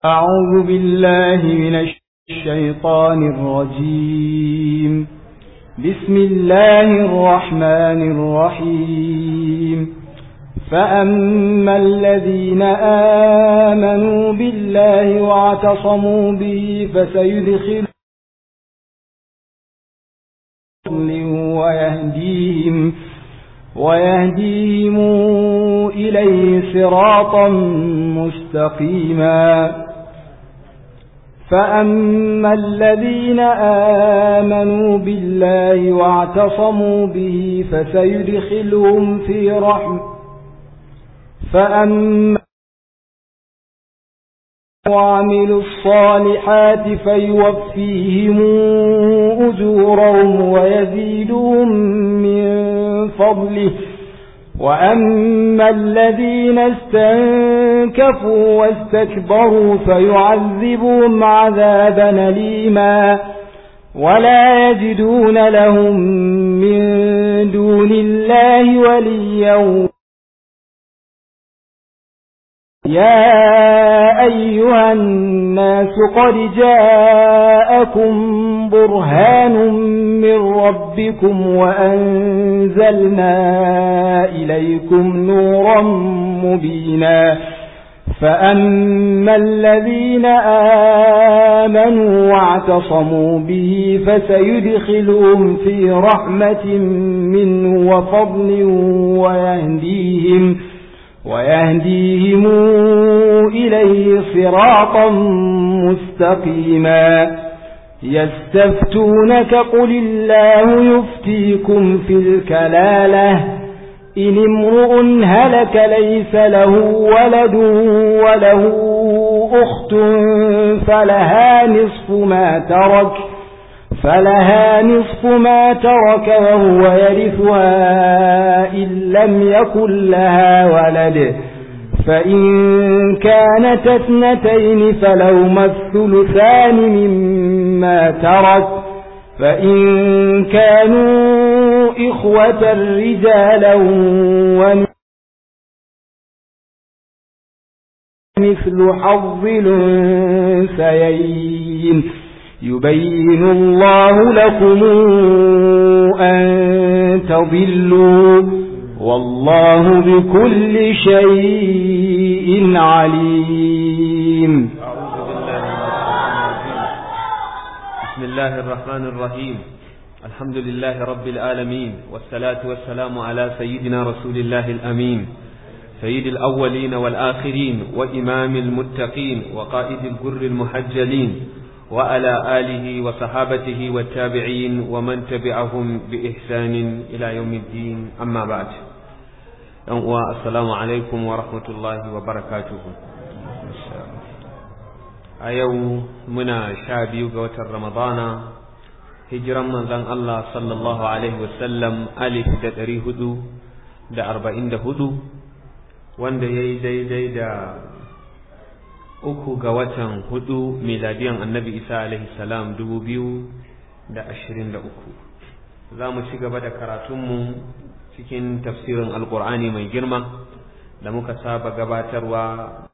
أعوذ بالله من الشيطان الرجيم بسم الله الرحمن الرحيم فأما الذين آمنوا بالله واعتصموا به فسيدخل ويهديهم ويهديهم إليه صراطا مستقيما فأما الذين آمنوا بالله واعتصموا به فسيدخلهم في رحمة فأما وعملوا الصالحات فيوفيهم أجورهم ويزيدهم من فضله وأما الذين استنكفوا واستكبروا فيعذبهم عذابا أليما ولا يجدون لهم من دون الله وليا يا أيها الناس قد جاءكم برهان من ربكم وأنزلنا إليكم نورا مبينا فأما الذين آمنوا واعتصموا به فسيدخلهم في رحمة منه وفضل ويهديهم ويهديهم إليه صراطا مستقيما يستفتونك قل الله يفتيكم في الكلالة إن امرؤ هلك ليس له ولد وله أخت فلها نصف ما ترك فلها نصف ما ترك وهو يرثها إن لم يكن لها ولد فإن كانت اثنتين فلهما الثلثان مما ترك فإن كانوا إخوة رجالا ومثل حظ الأنثيين يبين الله لكم أن تضلوا والله بكل شيء عليم بسم الله الرحمن الرحيم الحمد لله رب العالمين والصلاة والسلام على سيدنا رسول الله الأمين سيد الأولين والآخرين وإمام المتقين وقائد الجر المحجلين وعلى آله وصحابته والتابعين ومن تبعهم بإحسان إلى يوم الدين أما بعد السلام عليكم ورحمة الله وبركاته أيو منا شابي قوة رمضان هجرا من ذن الله صلى الله عليه وسلم ألف دا هدو دا أربعين دا هدو وان دا يدي دي دا uku ga watan hudu miladiyan annabi isa alaihi salam dubu biyu da ashirin da uku za mu ci gaba da karatunmu cikin tafsirin alkur'ani mai girma da muka saba gabatarwa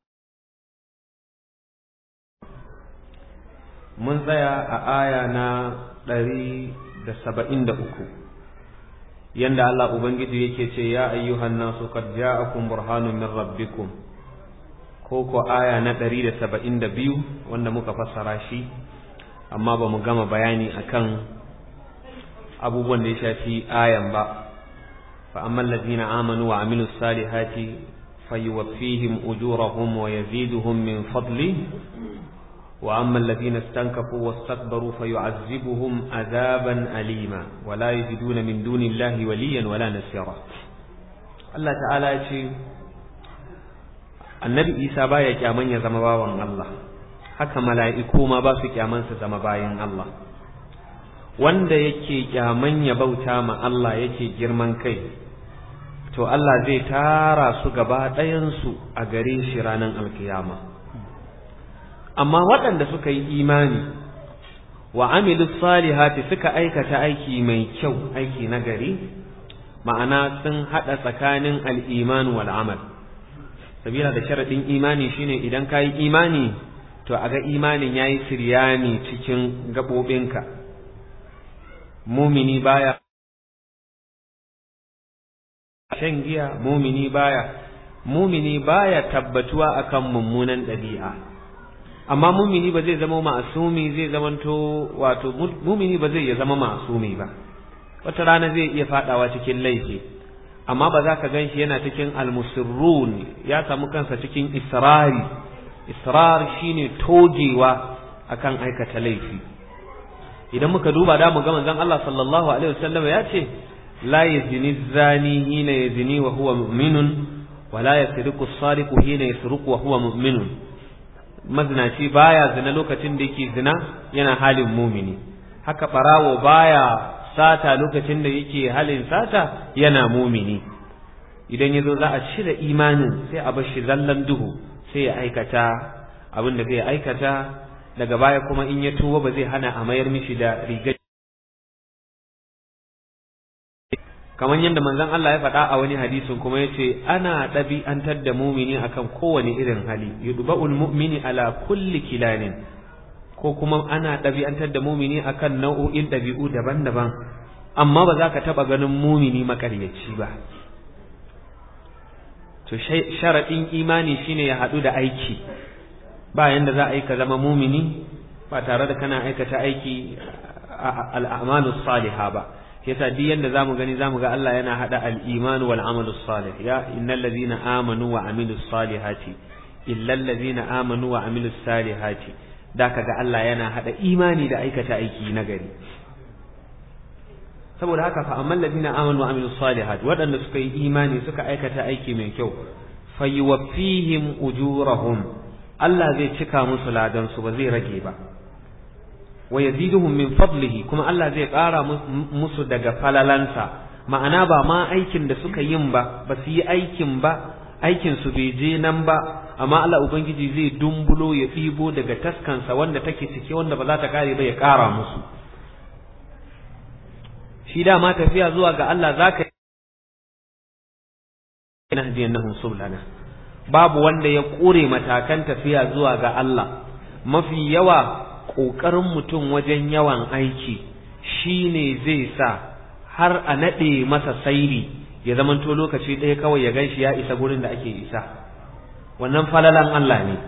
mun tsaya a aya na ɗari da saba'in da uku yanda Allah Ubangiji yake ce ya ayyuhan nasu qad ja'akum burhanun min rabbikum ko ko aya na ɗari da saba'in da biyu wanda muka fassara shi amma ba mu gama bayani akan abubuwan da ya shafi ayan ba fa amma allazina amanu wa amilu salihati fayuwaffihim ujurahum wa yaziduhum min fadli wa amma allazina istankafu wastakbaru fayu'azzibuhum azaban alima wa la yajiduna min dunillahi waliyan wala nasira Allah ta'ala ya ce annabi isa baya kyaman ya zama bawan Allah haka mala'iku ma ba su kyaman su zama bayan Allah wanda yake kyaman ya bauta ma Allah yake girman kai to Allah zai tara su gaba ɗayansu a gare shi ranar alkiyama amma waɗanda suka yi imani wa amilu salihati suka aikata aiki mai kyau aiki na gari ma'ana sun haɗa tsakanin al'iman wal amal sabila da sharaɗin imani shine idan ka yi imani to a ga imanin ya yi siryani cikin gaɓoɓinka mumini baya shan giya mumini baya mumini baya tabbatuwa akan mummunan ɗabi'a amma mumini ba zai zama ma'asumi zai zamanto wato mumini ba zai ya zama ma'asumi ba wata rana zai iya fadawa cikin laifi amma ba za ka ganshi yana cikin almusirrun ya samu kansa cikin israri israr shine togewa akan aikata laifi idan muka duba da mu ga manzon Allah sallallahu alaihi wasallam ya ce la yazni zani hina yazni wa huwa mu'minun wa la yasriqu as-sariqu hina yasriqu wa huwa mu'minun mazinaci baya zina lokacin da yake zina yana halin mumini haka barawo baya sata lokacin da yake halin sata yana mumini idan yazo za a cire imanin sai a bar shi zallan duhu sai ya aikata abin da zai aikata daga baya kuma in ya tuba ba zai hana a mayar mishi da rigar kamar yadda manzon Allah ya faɗa a wani hadisin kuma yace ana ɗabi'antar da mumini akan kowane irin hali yudba'ul mu'mini ala kulli kilanin ko kuma ana ɗabi'antar da mumini akan nau'o'in ɗabi'u daban-daban amma ba za ka taɓa ganin mumini makaryaci ba to sharaɗin imani shine ya haɗu da aiki ba yanda za a yi ka zama mumini ba tare da kana aikata aiki al'amalu saliha ba yasa duk yanda zamu gani zamu ga Allah yana hada al-iman wal amalu salih ya innal ladhina amanu wa amilus salihati illal ladhina amanu wa amilus salihati da kaga Allah yana hada imani da aikata aiki na gari saboda haka fa amman ladina amanu wa amilus salihati waɗanda suka yi imani suka aikata aiki mai kyau fayuwaffihim ujurahum Allah zai cika musu ladan su ba zai rage ba wa yaziduhum min fadlihi kuma Allah zai ƙara musu daga falalansa ma'ana ba ma aikin da suka yin ba ba su yi aikin ba aikin su bai je nan ba amma Allah ubangiji zai dumbulo ya ɗibo daga taskansa wanda take cike wanda ba za ta kare ba ya ƙara musu shi dama tafiya zuwa ga Allah za ka yi nahdiyannahum sublana babu wanda ya ƙure matakan tafiya zuwa ga Allah mafi yawa ƙoƙarin mutum wajen yawan aiki shi ne zai sa har a naɗe masa sairi ya zamanto lokaci ɗaya kawai ya gan shi ya isa gurin da ake isa wannan falalan Allah ne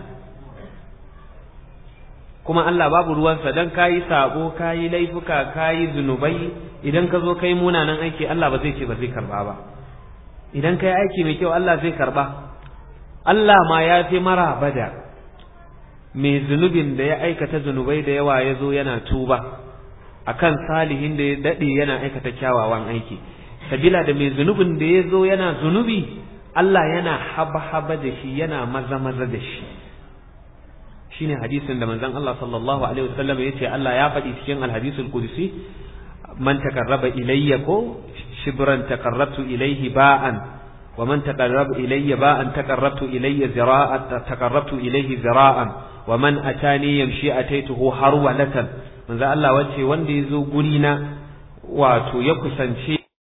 kuma Allah babu ruwansa don kayi sabo kayi laifuka kayi zunubai idan ka zo kai munanan aiki Allah ba zai ce ba zai karba ba idan kai aiki mai kyau Allah zai karba Allah ma ya fi mara bada mai zunubin da ya aikata zunubai da yawa ya zo yana tuba akan salihin da ya daɗe yana aikata kyawawan aiki sabila da mai zunubin da ya zo yana zunubi Allah yana haba-haba da shi yana maza-maza da shi shine hadisin da manzon Allah sallallahu alaihi wasallam yace Allah ya faɗi cikin alhadisul qudsi man takarraba ilayya ko shibran takarrabtu ilayhi ba'an wa man taqarraba ilayya ba'an taqarrabtu ilayya zira'an taqarrabtu ilayhi zira'an wa man atani yamshi ataituhu harwalatan manzo Allah wace wanda yazo guri na wato ya kusance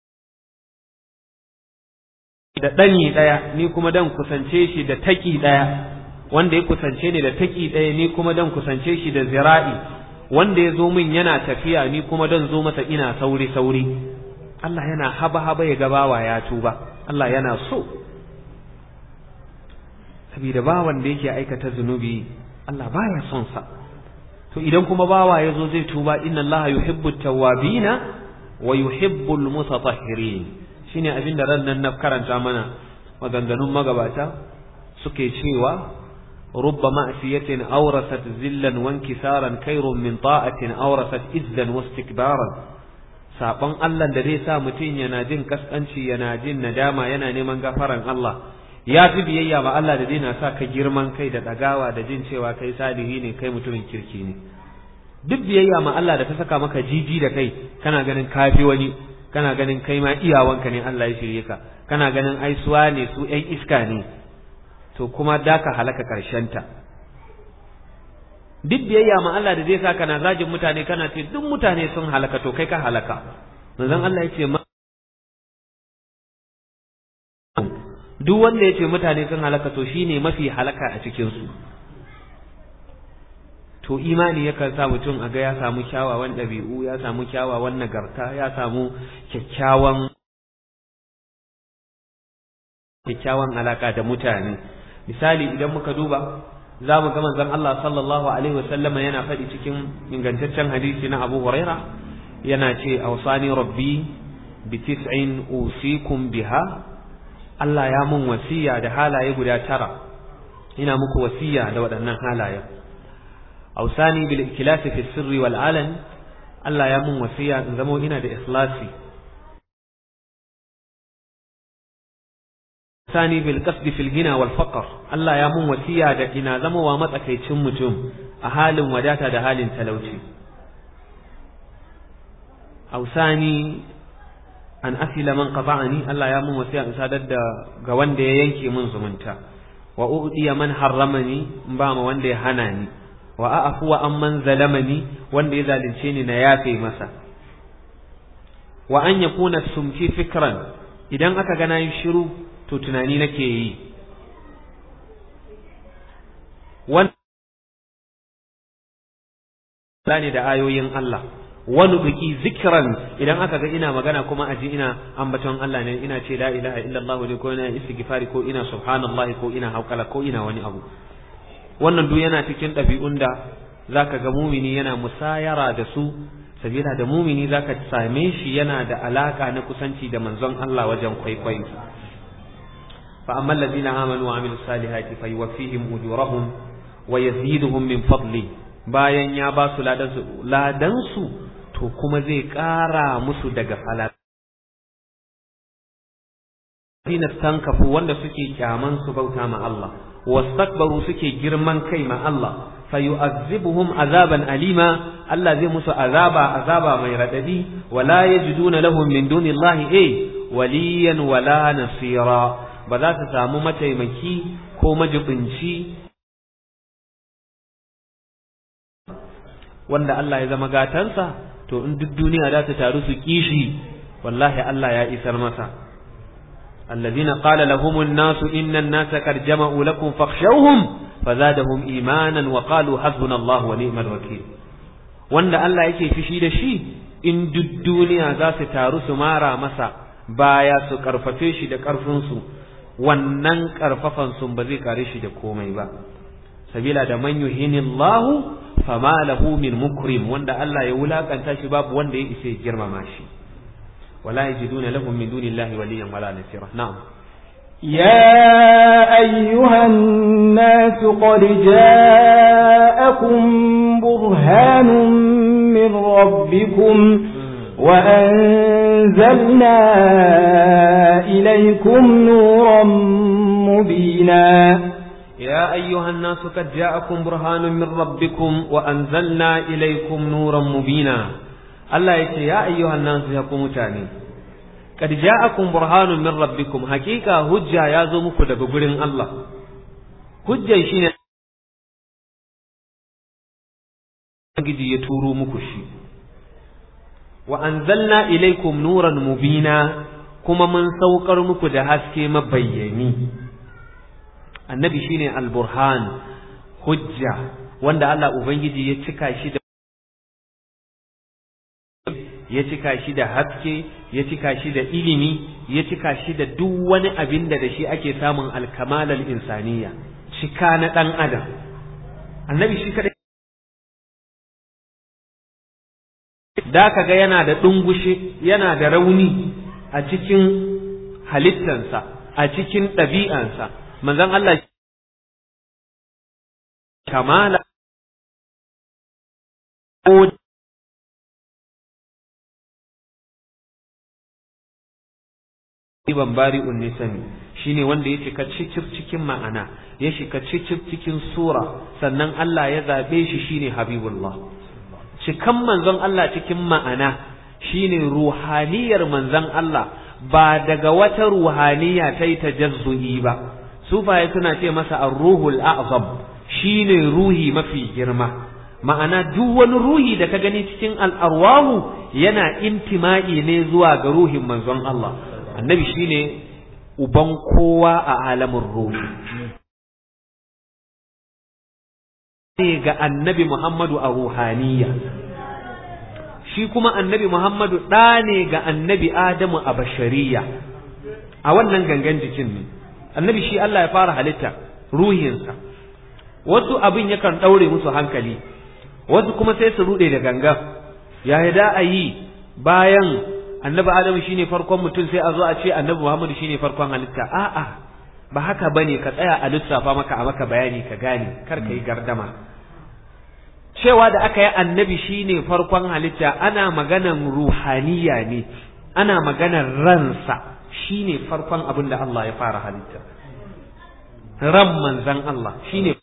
da ɗani ɗaya ni kuma dan kusance shi da taki ɗaya wanda ya kusance ni da taki ɗaya ni kuma dan kusance shi da zira'i wanda ya zo min yana tafiya ni kuma dan zo masa ina sauri sauri Allah yana haba haba ya gabawa ya tuba Allah yana so saboda bawan da yake aikata zunubi Allah baya son sa to idan kuma bawa ya zo zai tuba inna Allah yuhibbu tawwabina wa yuhibbu almutatahhirin shine abin da ran nan na karanta mana maganganun magabata suke cewa رب معصية أورثت ذلا وانكسارا خير من طاعة أورثت إذا واستكبارا saban Allah da zai sa mutum yana jin kaskanci yana jin nadama yana neman gafaran Allah ya fi biyayya ma Allah da zai na sa ka girman kai da dagawa da jin cewa kai salihi ne kai mutumin kirki ne duk biyayya ma Allah da ta saka maka jiji da kai kana ganin kafi wani kana ganin kai ma iyawanka ne Allah ya shirye ka kana ganin aisuwa ne su ƴan iska ne to kuma da ka halaka ta. duk biyayya ma Allah da zai sa kana zagin mutane kana ce duk mutane sun halaka to kai ka halaka manzon Allah ya ce duk wanda ya ce mutane sun halaka to shine mafi halaka a cikin su to imani yakan sa mutum a ga ya samu kyawawan ɗabi'u ya samu kyawawan nagarta ya samu kyakkyawan kyakkyawan alaka da mutane misali idan muka duba za mu ga manzon Allah sallallahu alaihi wasallama yana faɗi cikin ingantaccen hadisi na Abu Huraira yana ce awsani rabbi bi tis'in usikum biha Allah ya mun wasiya da halaye guda tara ina muku wasiya da waɗannan halaye awsani bil ikhlasi fi sirri wal alan Allah ya mun wasiya in zamo ina da ikhlasi sani bil qasdi fil gina wal faqr Allah ya mun wasiya da ina zamowa matsakaicin mutum a halin wadata da halin talauci ausani an asila man qata'ani Allah ya mun wasiya in sadar da ga wanda ya yanke mun zumunta wa udiya man harramani in ba ma wanda ya hana ni wa a'fu wa amman zalamani wanda ya zalunce ni na yafe masa wa an yakuna sumti fikran idan aka ga nayi shiru to tunani nake yi wannan ne da ayoyin Allah wani biki zikiran idan aka ga ina magana kuma aji ina ambaton Allah ne ina ce la ilaha illallah ne ko ina istighfari ko ina subhanallah ko ina haukala ko ina wani abu wannan duk yana cikin ɗabi'un da zaka ga mumini yana musayara da su sabila da mumini zaka same shi yana da alaka na kusanci da manzon Allah wajen kwaikwayo fa amma alladhina amanu wa amilus salihati fayuwaffihim ujurahum wa yaziduhum min fadli bayan ya ba su ladan su to kuma zai ƙara musu daga falal Dina stankafu wanda suke kyaman su bauta ma Allah wastakbaru suke girman kai ma Allah fayu'azzibuhum azaban alima Allah zai musu azaba azaba mai radadi wala yajiduna lahum min dunillahi eh waliyan wala nasira ba za su samu mataimaki ko majibinci wanda Allah ya zama gatansa to in duk duniya za ta taru su kishi wallahi Allah ya isar masa الذين قال لهم الناس إن الناس قد جمعوا لكم فاخشوهم فزادهم إيمانا وقالوا حسبنا الله ونعم الوكيل wanda Allah yake fishi da shi in duk duniya za su taru su mara masa baya su karfafe shi da karfinsu wannan karfafan sun ba zai kare shi da komai ba sabila da man yuhinillahu fama lahu min mukrim wanda Allah ya wulakanta shi babu wanda ya isa girmama shi ولا يجدون لهم من دون الله وليا ولا نصيرا نعم يا أيها الناس قد جاءكم برهان من ربكم وأنزلنا إليكم نورا مبينا يا أيها الناس قد جاءكم برهان من ربكم وأنزلنا إليكم نورا مبينا Allah ya ce ya ayyuhan nasu ya ku mutane kad ja'akum burhanun min rabbikum hakika hujja ya zo muku daga gurin Allah hujjan shine gidi ya turo muku shi wa anzalna ilaykum nuran mubina kuma mun saukar muku da haske mabayyani annabi shine al-burhan hujja wanda Allah ubangiji ya cika shi da ya cika shi da haske ya cika shi da ilimi ya cika shi da duk wani abin da da shi ake samun alkamalar insaniya cika na ɗan adam annabi shi kadai da ka ga yana da ɗungushe yana da rauni a cikin halittansa a cikin ɗabi'ansa manzon Allah kamala ban bari'un nisani shine wanda ya cika cicif cikin ma'ana ya shiga cicif cikin sura sannan Allah ya zabe shi shine habibullah cikan manzon Allah cikin ma'ana shine ruhaniyar manzon Allah ba daga wata ruhaniya ta yi tajazzu'i ba sufaye suna ce masa ar-ruhul a'zam shine ruhi mafi girma ma'ana duk wani ruhi da ka gani cikin al'arwahu yana intima'i ne zuwa ga ruhin manzon Allah annabi shine uban kowa a alamin ruhi ne ga annabi Muhammadu a ruhaniya shi kuma annabi Muhammadu ɗa ne ga annabi Adamu a bashariya a wannan gangan jikin ne annabi shi Allah ya fara halitta ruhinsa wasu abin yakan ɗaure musu hankali wasu kuma sai su ruɗe da gangan ya da a yi bayan annabi Adamu shine farkon mutum sai a zo a ce annabi Muhammadu shine farkon halitta a'a ba haka bane ka tsaya a lissafa maka a maka bayani ka gane kar ka yi gardama cewa da aka yi annabi shine farkon halitta ana maganan ruhaniya ne ana maganan ransa shine farkon abin da Allah ya fara halitta ran manzan Allah shine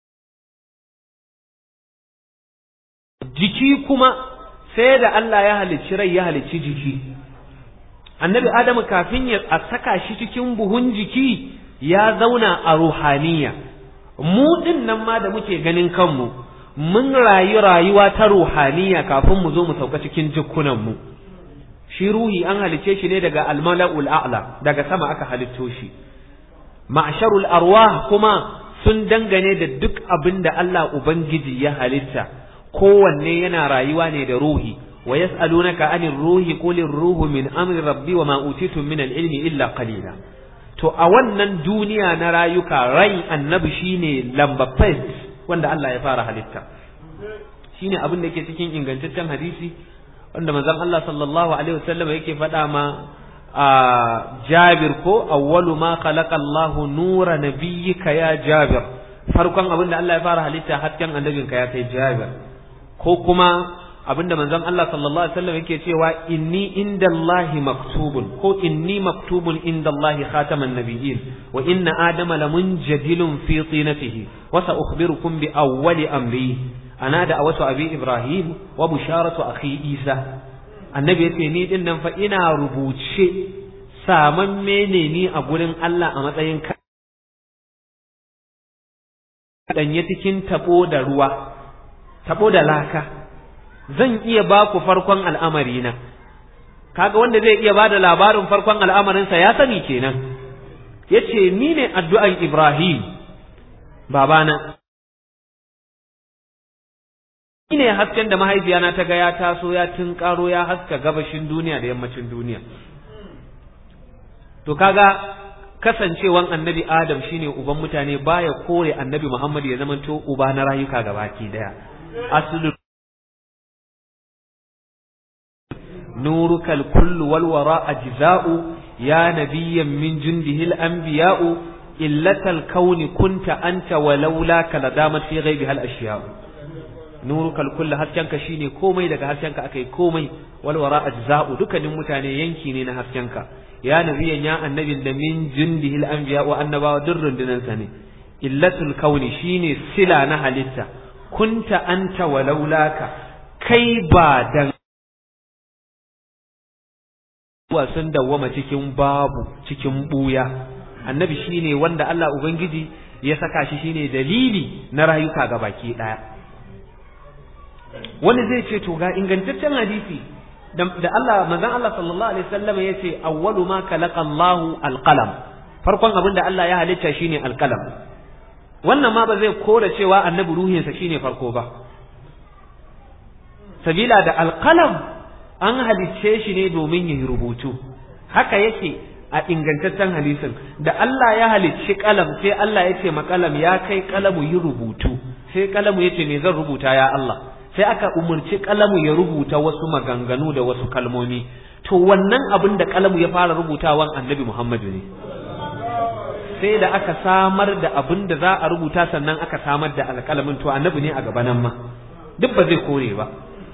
jiki kuma sai da Allah ya halicci rai ya halicci jiki annabi Adamu kafin ya saka shi cikin buhun jiki ya zauna a ruhaniya mu din nan ma da muke ganin kanmu mun rayu rayuwa ta ruhaniya kafin mu zo mu sauka cikin jikunan mu shi ruhi an halice shi ne daga almala'ul a'la daga sama aka halitto shi ma'sharul arwah kuma sun dangane da duk abin da Allah ubangiji ya halitta kowanne yana rayuwa ne da ruhi wa yas'alunaka anir ruhi qulir ruhu min amri rabbi wa ma utitum min al-ilmi illa qalila to a wannan duniya na rayuka rai annabi shine lamba wanda Allah ya fara halitta shine abin da yake cikin ingantaccen hadisi wanda manzon Allah sallallahu alaihi wasallam yake faɗa ma a Jabir ko awwalu ma khalaqa Allahu nura nabiyyika ya Jabir farkon abin da Allah ya fara halitta hasken annabinka ya kai Jabir ko kuma abinda manzon Allah sallallahu alaihi wasallam yake cewa inni indallahi maktubun ko inni maktubun indallahi khataman nabiyyin wa inna adama lamunjadilun fi tinatihi wa sa ukhbirukum bi awwali amri ana da awatu abi ibrahim wa busharatu akhi isa annabi yace ni din nan fa ina rubuce saman mene ni a gurin Allah a matsayin ka danye cikin tabo da ruwa tabo da laka zan iya ba ku farkon al'amari na kaga wanda zai iya ba da labarin farkon al'amarinsa ya sani kenan ya ce ni ne addu'an Ibrahim babana ni ne hasken da mahaifiyana ta ga ya taso ya karo ya haska gabashin duniya da yammacin duniya to kaga kasancewan annabi Adam shine uban mutane baya kore annabi Muhammad ya zamanto uba na rayuka gabaki daya aslu نورك الكل والوراء أجزاء يا نبيا من جنده الأنبياء إلة الكون كنت أنت ولولاك لدامت في غيبها الأشياء نورك الكل هسكنك شيني كومي لك هسكنك أكي كومي والوراء أجزاء دك نمتاني ينكيني هسكنك يا نبيا يا النبي من جنده الأنبياء وأنبا در دنساني إلة الكون شيني سلا نهلتا كنت أنت ولولاك كي بعدن zuwa sun dawwama cikin babu cikin buya annabi shine wanda Allah ubangiji ya saka shi shine dalili na rayuka ga baki daya wani zai ce to ga ingantaccen hadisi da Allah manzon Allah sallallahu alaihi wasallam yace awwalu ma khalaqa Allahu alqalam farkon abin da Allah ya halitta shine alqalam wannan ma ba zai kora cewa annabi ruhinsa shine farko ba sabila da alqalam an halicce shi ne domin ya yi rubutu haka yake a ingantaccen hadisin da Allah ya halicci kalam sai Allah ya ce makalam ya kai kalamu yi rubutu sai kalamu ya ce me zan rubuta ya Allah sai aka umarci kalamu ya rubuta wasu maganganu da wasu kalmomi to wannan abin da kalamu ya fara rubutawan annabi Muhammadu ne sai da aka samar da abin da za a rubuta sannan aka samar da alƙalamin to annabi ne a gabanan ma duk ba zai kore ba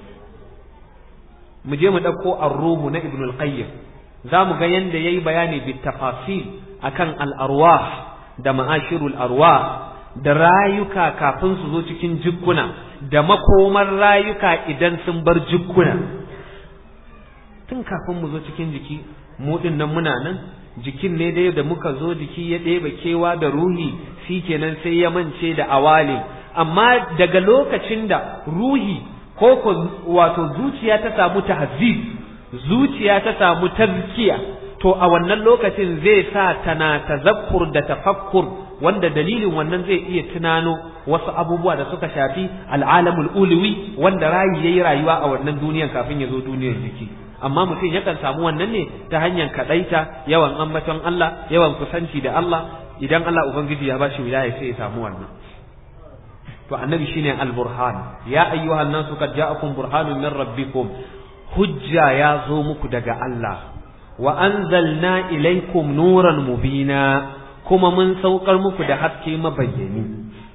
mu je mu ɗauko ar-ruhu na ibn al-qayyim za mu ga yanda yayi bayani bi tafasil akan al-arwah da ma'ashirul arwah da rayuka kafin su zo cikin jikkuna da makomar rayuka idan sun bar jikkuna tun kafin mu zo cikin jiki mu din nan muna nan jikin ne dai da muka zo jiki ya ɗeba kewa da ruhi kenan sai ya mance da awali amma daga lokacin da ruhi ko ko wato zuciya ta samu tahzib zuciya ta samu tazkiya to a wannan lokacin zai sa tana tazakkur da tafakkur wanda dalilin wannan zai iya tunano wasu abubuwa da suka shafi al'alamul ulwi wanda rayi yayi rayuwa a wannan duniyan kafin ya zo duniyar jiki amma mutum yakan samu wannan ne ta hanyar kadaita yawan ambaton Allah yawan kusanci da Allah idan Allah ubangiji ya bashi wilaya sai ya samu wannan to annabi shine al-burhan ya ayyuhan nasu qad ja'akum burhanun min rabbikum hujja ya zo muku daga Allah wa anzalna ilaykum nuran mubina kuma mun saukar muku da haske mabayyani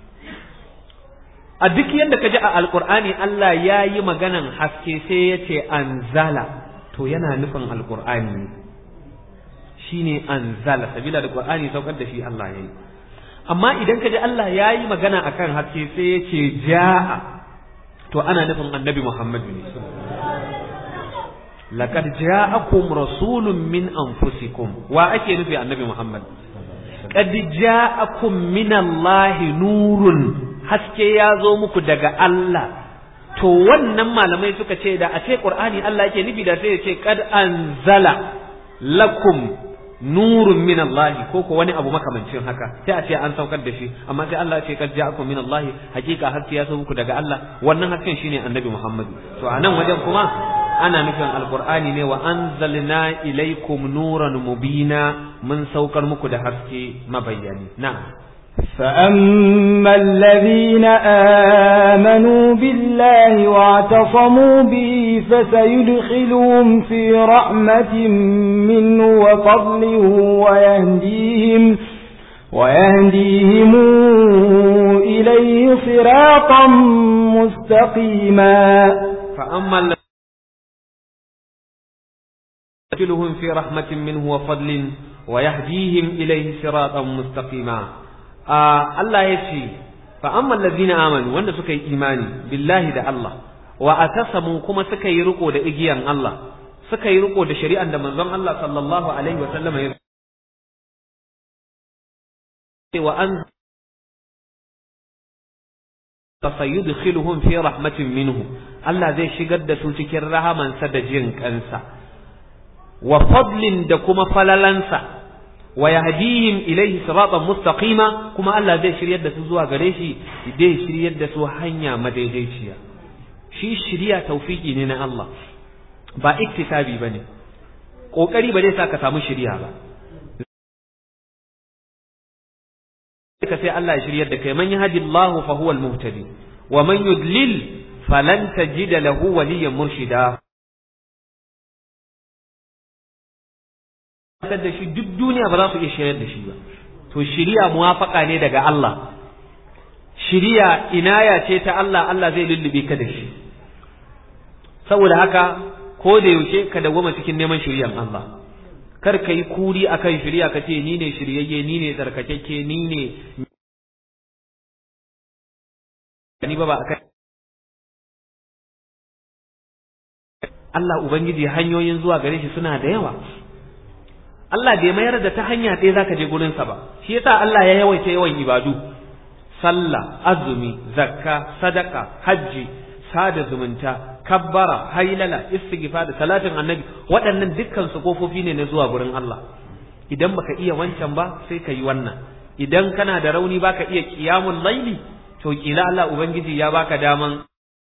a duk yadda ka ji a alkur'ani Allah ya yi maganan haske sai ya ce anzala to yana nufin alkur'ani ne shi ne anzala sabila da qur'ani saukar da shi Allah ya yi amma idan ka ji Allah ya yi magana akan haske sai ya ce ja'a to ana nufin annabi Muhammad ne laqad ja'akum rasulun min anfusikum wa ake nufi annabi Muhammad qad ja'akum min Allah nurun haske ya zo muku daga Allah to wannan malamai suka ce da a ce Qur'ani Allah yake nufi da sai ya ce qad anzala lakum nurun min Allah ko ko wani abu makamancin haka sai a ce an saukar da shi amma sai Allah ya ce qad ja'akum min Allah hakika haske ya zo muku daga Allah wannan hasken shine Annabi Muhammad to a nan wajen kuma ana nufin alqur'ani ne wa anzalna ilaykum nuran mubina mun saukar muku da haske mabayyani na'am فأما الذين آمنوا بالله واعتصموا به فسيدخلهم في رحمة منه وفضل ويهديهم ويهديهم إليه صراطا مستقيما فأما الذين يدخلهم في رحمة منه وفضل ويهديهم إليه صراطا مستقيما Allah ya ce fa amma allazina amanu wanda suka yi imani billahi da Allah wa atasamu kuma suka yi riko da igiyan Allah suka yi riko da shari'an da manzon Allah sallallahu alaihi wa sallam ya ce wa an fasayudkhiluhum fi rahmatin minhu Allah zai shigar da su cikin rahamansa da jin kansa wa fadlin da kuma falalansa wa yahdihim ilayhi siratan mustaqima kuma Allah zai shiryar da su zuwa gare shi zai shiryar da su hanya madaidaiciya shi shiriya tawfiki ne na Allah ba iktisabi bane kokari ba zai sa ka samu shiriya ba ka sai Allah ya shiryar da kai man yahdillahu fa huwa al-muhtadi wa man yudlil falan tajida lahu waliyyan murshida da shi duk duniya ba za su iya shiryar da shi ba to shiriya muwafaka ne daga Allah shiriya inaya ce ta Allah Allah zai lullube ka da shi saboda haka ko da yaushe ka dawwama cikin neman shiriyan Allah kar ka yi kuri akan shiriya ka ce ni ne shiryayye ni ne tsarkakakke ni ne ni ba ba akai Allah Ubangiji hanyoyin zuwa gare shi suna da yawa Allah bai mayar da ta hanya ɗaya zaka je gurinsa ba shi yasa Allah ya yawaita yawan ibadu sallah azumi zakka sadaka hajji sada zumunta kabbara hailala istighfar da salatin annabi waɗannan dukkan su kofofi ne na zuwa gurin Allah idan baka iya wancan ba sai ka yi wannan idan kana da rauni baka iya qiyamul laili to kila Allah ubangiji ya baka daman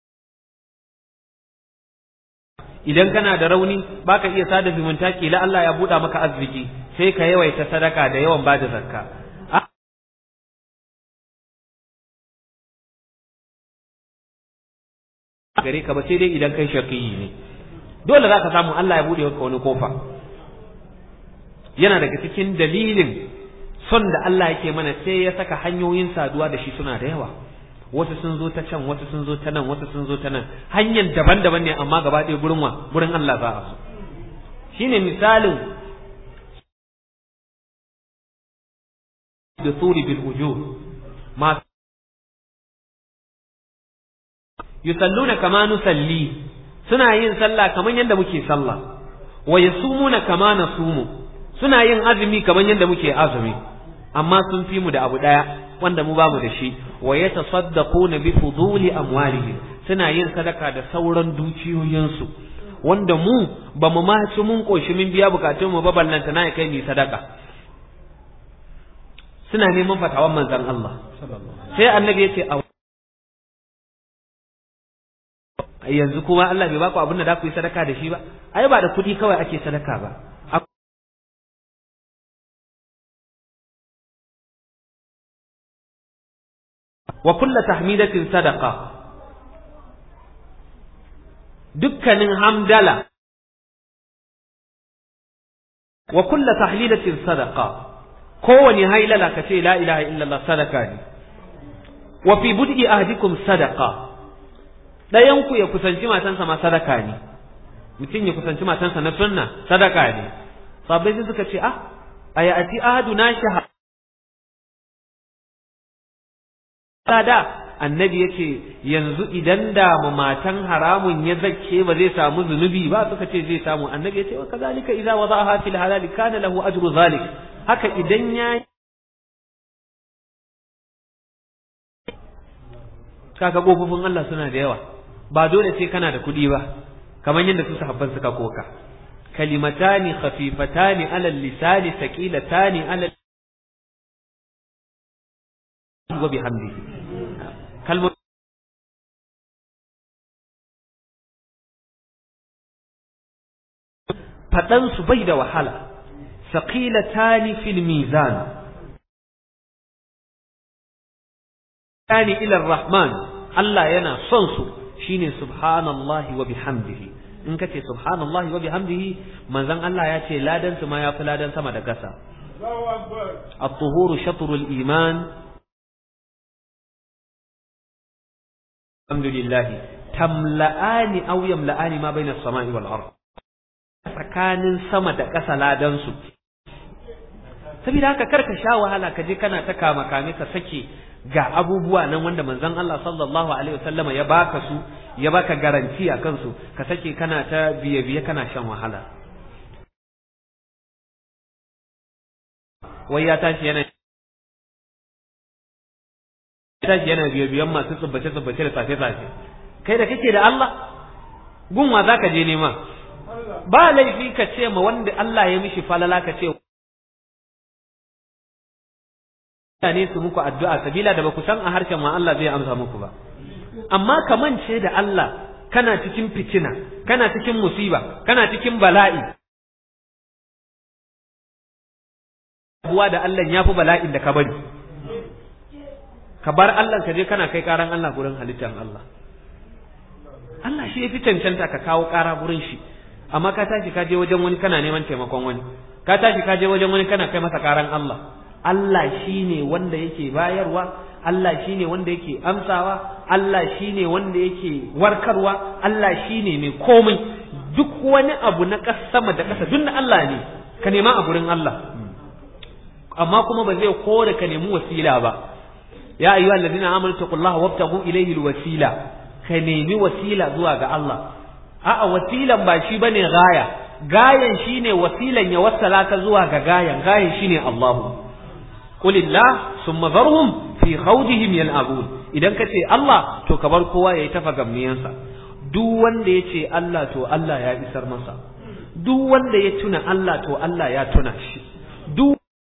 idan kana da rauni baka iya sada zumunta kila Allah ya buɗa maka arziki sai ka yawaita sadaka da yawan bada zakka gare ka ba sai dai idan kai shaqiyi ne dole za ka samu Allah ya buɗe maka wani kofa yana daga cikin dalilin son da Allah yake mana sai ya saka hanyoyin saduwa da shi suna da yawa wasu sun zo ta can wasu sun zo ta nan wasu sun zo ta nan hanyar daban-daban ne amma gaba ɗaya gurin wa gurin Allah za a so shine misalin da suri bil ujur ma yusalluna kama nusalli suna yin sallah kaman yadda muke sallah wa yasumuna kama nasumu suna yin azumi kaman yadda muke azumi amma sun fi mu da abu daya wanda mu bamu da shi wa yatasaddaquna bi fuduli amwalihim suna yin sadaka da sauran dukiyoyinsu wanda mu ba mu ma ci mun koshi mun biya bukatun mu ba ballanta na kai mi sadaka suna neman fatawan manzon Allah sai annabi ya ce a yanzu kuma Allah bai baku abin da za ku yi sadaka da shi ba ai ba da kuɗi kawai ake sadaka ba wa kulla tahmidatin sadaqa dukkanin hamdala wa kulla tahlilatin sadaqa kowani hailala ka ce la ilaha illallah sadaka ne wa fi bud'i ahdikum sadaqa dayan ku ya kusanci matansa ma sadaka ne mutum ya kusanci matansa na sunna sadaka ne sabai sai suka ce ah ayati ahaduna shaha da annabi ya ce yanzu idan da matan haramun ya zakke ba zai samu zunubi ba suka ce zai samu annabi ya ce wa kazalika idza wada'aha fil halal kana lahu ajru zalik haka idan ya kaga gofofin Allah suna da yawa ba dole sai kana da kuɗi ba kamar yadda su sahabban suka koka kalimatani khafifatani ala lisani thaqilatani ala wa bihamdihi kalmar faɗansu bai da wahala saqilatani fil mizan tani ila rahman Allah yana son su shine subhanallahi wa bihamdihi in kace subhanallahi wa bihamdihi manzon Allah ya ce ladan su ma yafi ladan sama da kasa at-tuhuru shatrul iman alhamdulillah tamla'ani aw yamla'ani ma bayna as-sama'i wal ard tsakanin sama da ƙasa ladan su saboda haka karka sha wahala ka je kana ta kama kame ka sake ga abubuwa nan wanda manzon Allah sallallahu alaihi wasallama ya baka su ya baka garanti a kansu ka sake kana ta biye biye kana shan wahala wai ya tashi yana tashi yana biye biyan masu tsubbace tsubbace da safe safe kai da kake da Allah gunwa zaka je nema ba laifi ka ce ma wanda Allah ya mishi falala ka ce mutane su muku addu'a sabila da ba ku san a harshen ma Allah zai amsa muku ba amma ka mance da Allah kana cikin fitina kana cikin musiba kana cikin bala'i buwa da Allah ya fi bala'in da ka bari ka bar Allah ka je kana kai karan Allah gurin halittar Allah Allah shi ya fi cancanta ka kawo kara gurin shi amma ka tashi ka je wajen wani kana neman taimakon wani ka tashi ka je wajen wani kana kai masa karan Allah Allah shi ne wanda yake bayarwa Allah shi ne wanda yake amsawa Allah shi ne wanda yake warkarwa Allah shi ne mai komai duk wani abu na ƙasa sama da ƙasa duk na Allah ne ka nema a gurin Allah amma kuma ba zai kore ka nemi wasila ba ya ayyuhal ladina amanu taqullaha wabtaghu ilayhi alwasila ka nemi wasila zuwa ga Allah a'a wasilan ba shi bane gaya gayan shine wasilan ya wassala ka zuwa ga gayan gayan shine Allahu قل الله ثم ذرهم في خوضهم يلعبون idan ka ce Allah to ka bar kowa yayi tafa gamniyansa duk wanda ya ce Allah to Allah ya isar masa duk wanda ya tuna Allah to Allah ya tuna shi duk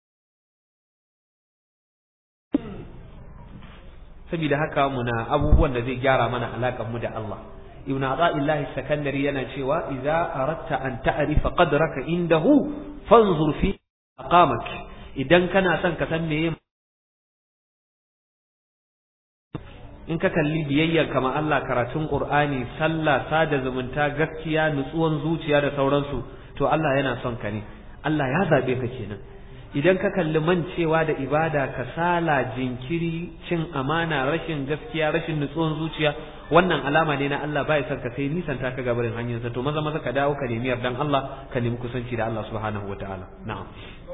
saboda haka muna abubuwan da zai gyara mana alaƙar mu da Allah ibn Ata'illahi Sakandari yana cewa idza aratta an ta'rifa qadraka indahu fanzur fi aqamak idan kana son ka san meye in ka kalli biyayyar kama Allah karatun Qur'ani sallah sada zumunta gaskiya nutsuwan zuciya da sauransu to Allah yana son ka ne Allah ya zabe ka kenan idan ka kalli mancewa da ibada kasala jinkiri cin amana rashin gaskiya rashin nutsuwan zuciya wannan alama ne na Allah bai son ka sai nisan ta ka gabarin hanyarsa to maza maza ka dawo ka nemi yardan Allah ka nemi kusanci da Allah subhanahu wataala na'am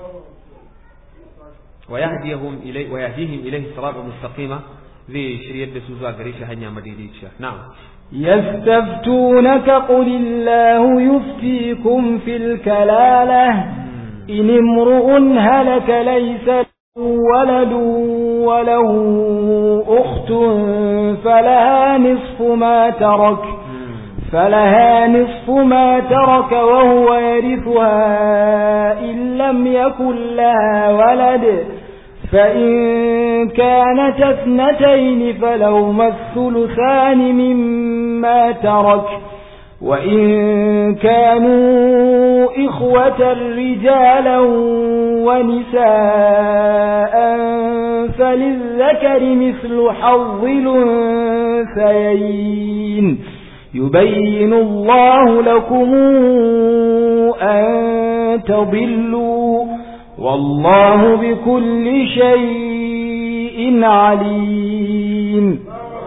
ويهديهم إليه ويهديهم إليه صراطا مستقيما zai shiryar da su zuwa gare shi hanya madaidaiciya na'am يستفتونك قل الله يفتيكم في الكلالة إن امرؤ هلك ليس له ولد وله أخت فلها نصف ما ترك فلها نصف ما ترك وهو يرثها إن لم يكن لها ولد فإن كانت اثنتين فلهما الثلثان مما ترك وإن كانوا إخوة رجالا ونساء فللذكر مثل حظ الأنثيين يبين الله لكم أن تضلوا والله بكل شيء عليم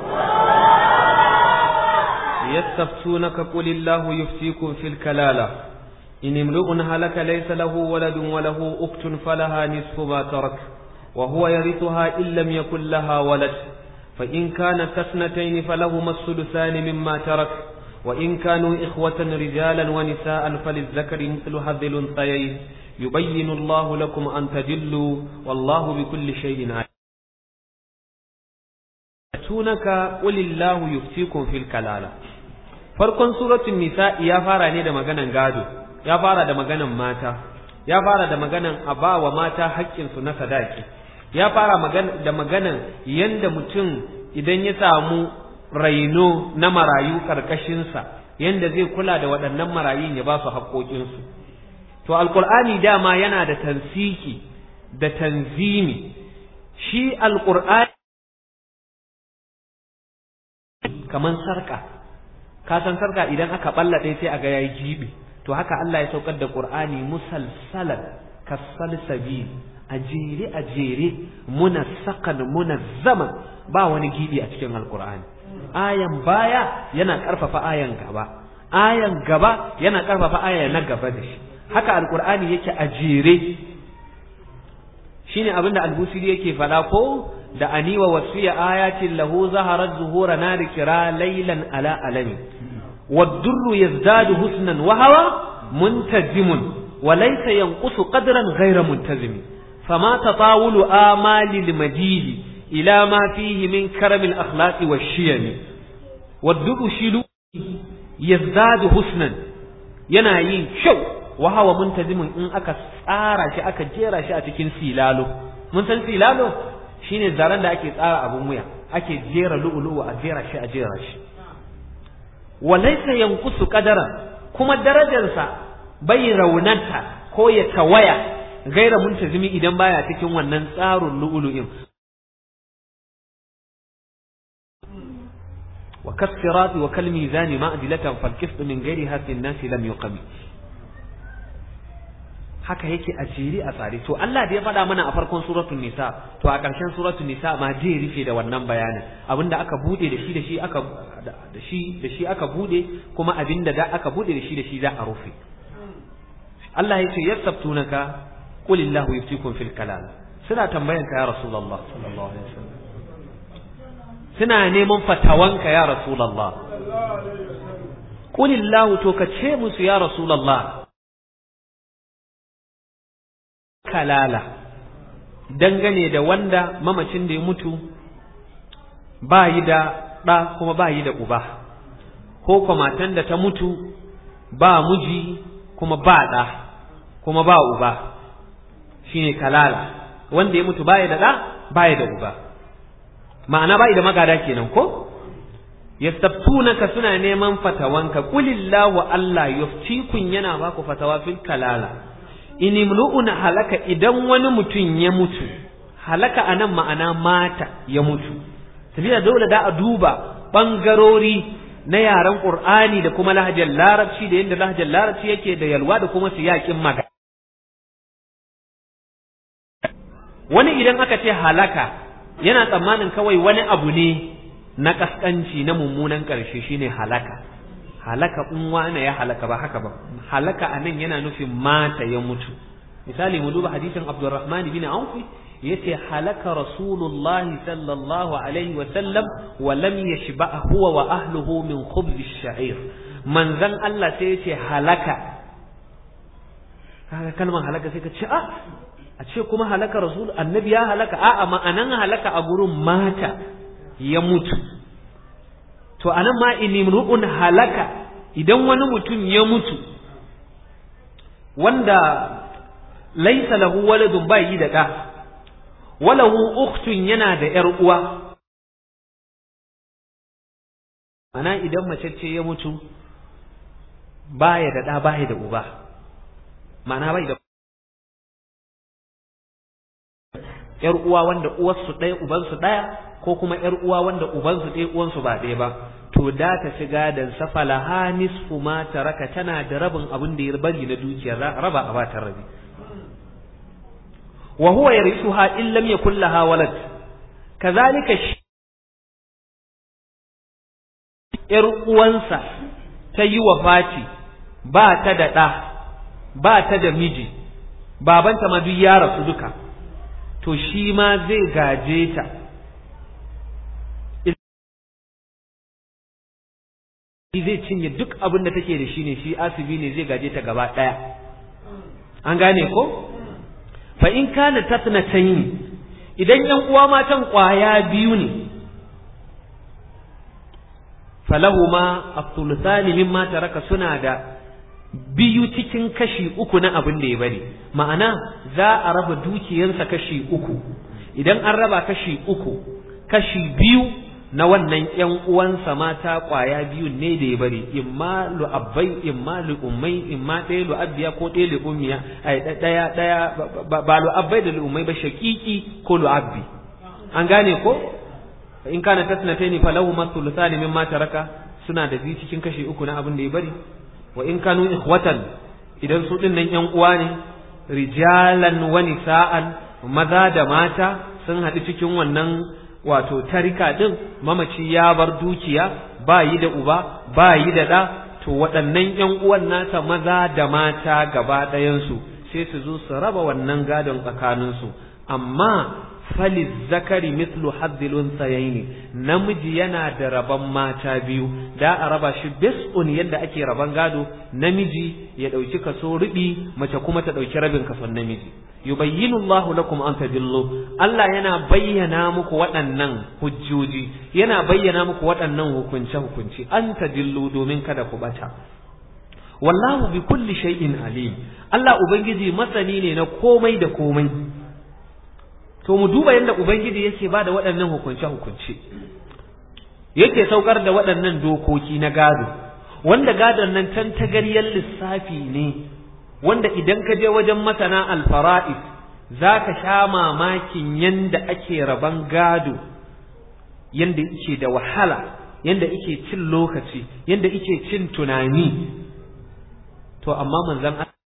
يستفتونك قل الله يفتيكم في الكلالة إن امرؤ هلك ليس له ولد وله أخت فلها نصف ما ترك وهو يرثها إن لم يكن لها ولد فإن كانت اثنتين فلهما الثلثان مما ترك وإن كانوا إخوة رجالا ونساء فللذكر مثل هذ الأنثيين يبين الله لكم أن تجلوا والله بكل شيء عليم تونك قل الله يفتيكم في الكلالة farkon suratul nisa ya fara ne da maganan gado ya fara da maganan mata ya fara da maganan abawa mata haƙƙinsu na sadaki ya fara da maganan yanda mutum idan ya samu raino na marayu ƙarƙashinsa yanda zai kula da waɗannan marayun ya ba su haƙƙoƙinsu to alƙur'ani dama yana da tansiki da tanzimi shi alƙur'ani kaman sarƙa ka san sarƙa idan aka ɓalla ɗaya sai a ga yayi jibi to haka Allah ya saukar da Qur'ani musalsalan kasalsabil a jere a jere munassakan munazzaman ba wani gibi a cikin alqur'ani ayan baya yana karfafa ayan gaba ayan gaba yana karfafa aya na gaba da shi haka alqur'ani yake a jere shine abinda albusiri yake fada ko da aniwa wasiya ayatin lahu zaharat zuhura nari kira laylan ala alami والدر يزداد حسنا وهو منتزم وليس ينقص قدرا غير منتزم فما تطاول آمال المديد إلى ما فيه من كرم الأخلاق والشيم والدر شلو يزداد حسنا ينايين شو وهو منتزم إن أكا tsara shi aka jera shi a cikin silalo mun san silalo shine zaren da ake tsara abun wuya ake jera lu'ulu'u a jera shi a jera shi walaisa yankusu kadara kuma darajarsa bai raunanta ko ya tawaya gaira muntazimi idan baya cikin wannan tsarin lu'ulu'in wa kasirati wa kal mizani ma'dilatan fal qist min ghairi hasin nasi lam yuqami haka yake a jeri a tsare to Allah da ya faɗa mana a farkon suratul nisa to a ƙarshen suratul nisa ma zai rufe da wannan bayanin abinda aka bude da shi da shi aka da shi da shi aka bude kuma abinda da aka bude da shi da shi za a rufe Allah ya ce yasabtunaka qul illahu yuftikum fil kalal suna tambayan ka ya rasulullah sallallahu alaihi wasallam suna neman fatawanka ya rasulullah qul illahu to ka ce musu ya rasulullah kalala dangane da wanda mamacin da ya mutu ba yi da ɗa kuma ba yi da uba ko kuma matan da ta mutu ba miji kuma ba ɗa kuma ba uba shine kalala wanda ya mutu ba yi da ɗa ba yi da uba ma'ana ba yi da magada kenan ko yastaftunaka suna neman fatawanka qulillahu Allah yuftikun yana baku fatawa fil kalala in imru'un halaka idan wani mutum ya mutu halaka anan ma'ana mata ya mutu tafiya dole da a duba bangarori na yaren qur'ani da kuma lahajar larabci da yadda lahajar larabci yake da yalwa da kuma siyakin magana wani idan aka ce halaka yana tsammanin kawai wani abu ne na kaskanci na mummunan ƙarshe shine halaka halaka in wane ya halaka ba haka ba halaka anan yana nufin mata ya mutu misali mu duba hadisin Abdurrahman bin Auf yace halaka Rasulullahi sallallahu alaihi wa sallam wa lam yashba huwa wa ahluhu min khubz ash-sha'ir manzan Allah sai yace halaka kaga kalmar halaka sai ka ce a a ce kuma halaka rasul annabi ya halaka a'a ma'anan halaka a gurin mata ya mutu to anan ma inimru'un halaka idan wani mutum ya mutu wanda laisa lahu waladun ba yi da ɗa walahu ukhtun yana da ‘yar uwa ana idan mace ce ya mutu baya da ɗa baya da uba ma'ana bai da ‘yar uwa wanda uwarsu ɗaya ubansu ɗaya ko kuma ‘yar uwa wanda ubansu ɗaya uwansu ba ɗaya ba to da ta ci gadon safala ha nisfu ma taraka tana da rabin abin da ya bari na dukiya raba a bata rabi wa huwa yarithuha in lam yakul laha walad kazalika ‘yar uwansa ta yi wa fati ba ta da ɗa ba ta da miji babanta ma duk ya rasu duka to shi ma zai gaje ta zai cinye duk abin da take da shi ne shi asibi ne zai gaje ta gaba ɗaya an gane ko fa in kana tatnatayn idan yan uwa matan kwaya biyu ne falahuma as-thuluthani mimma taraka suna da biyu cikin kashi uku na abin da ya bari ma'ana za a raba dukiyarsa kashi uku idan an raba kashi uku kashi biyu na wannan ƴan uwansa mata ƙwaya biyu ne da ya bari imma lu'abbai imma lu'ummai imma ɗaya lu'abbiya ko ɗaya lu'ummiya ai ɗaya ɗaya ba lu'abbai da lu'ummai ba shaƙiƙi ko lu'abbi an gane ko in kana tasnataini falahu mathuluthani mimma taraka suna da biyu cikin kashi uku na abin da ya bari wa in kanu ikhwatan idan su din nan ƴan uwa ne rijalan wa nisa'an maza da mata sun haɗu cikin wannan wato tarika din mamaci ya bar dukiya ba yi da uba ba yi da ɗa to waɗannan ƴan uwan nasa maza da mata gaba ɗayansu sai su zo su raba wannan gadon tsakaninsu amma faliz zakari mislu haddil unsayaini namiji yana da rabon mata biyu da a raba shi bis'un yadda ake raban gado namiji ya ɗauki kaso rubi mace kuma ta ɗauki rabin kason namiji yubayyinu Allahu lakum an tadillu Allah yana bayyana muku waɗannan hujjoji yana bayyana muku waɗannan hukunce hukunci an tadillu domin kada ku bata wallahu bi kulli shay'in alim Allah ubangiji masani ne na komai da komai to mu duba yadda ubangiji yake bada waɗannan hukunce hukunce yake saukar da waɗannan dokoki na gado wanda gadon nan tantagaryar lissafi ne wanda idan ka je wajen masana alfara'is za ka sha mamakin yanda ake raban gado yanda yake da wahala yanda yake cin lokaci yanda yake cin tunani to amma manzon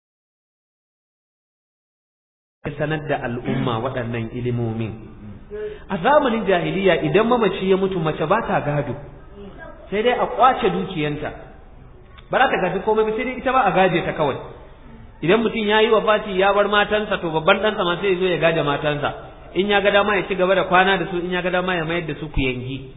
ya sanar da al'umma waɗannan ilimomin a zamanin jahiliya idan mamaci ya mutu mace ba ta gado sai dai a kwace dukiyanta ba za ta gaji komai ba sai dai ita ba a gaje ta kawai idan mutum ya yi wa fati ya bar matansa to babban ɗansa ma sai ya zo ya gaje matansa in ya ga dama ya ci gaba da kwana da su in ya ga dama ya mayar da su ku yangi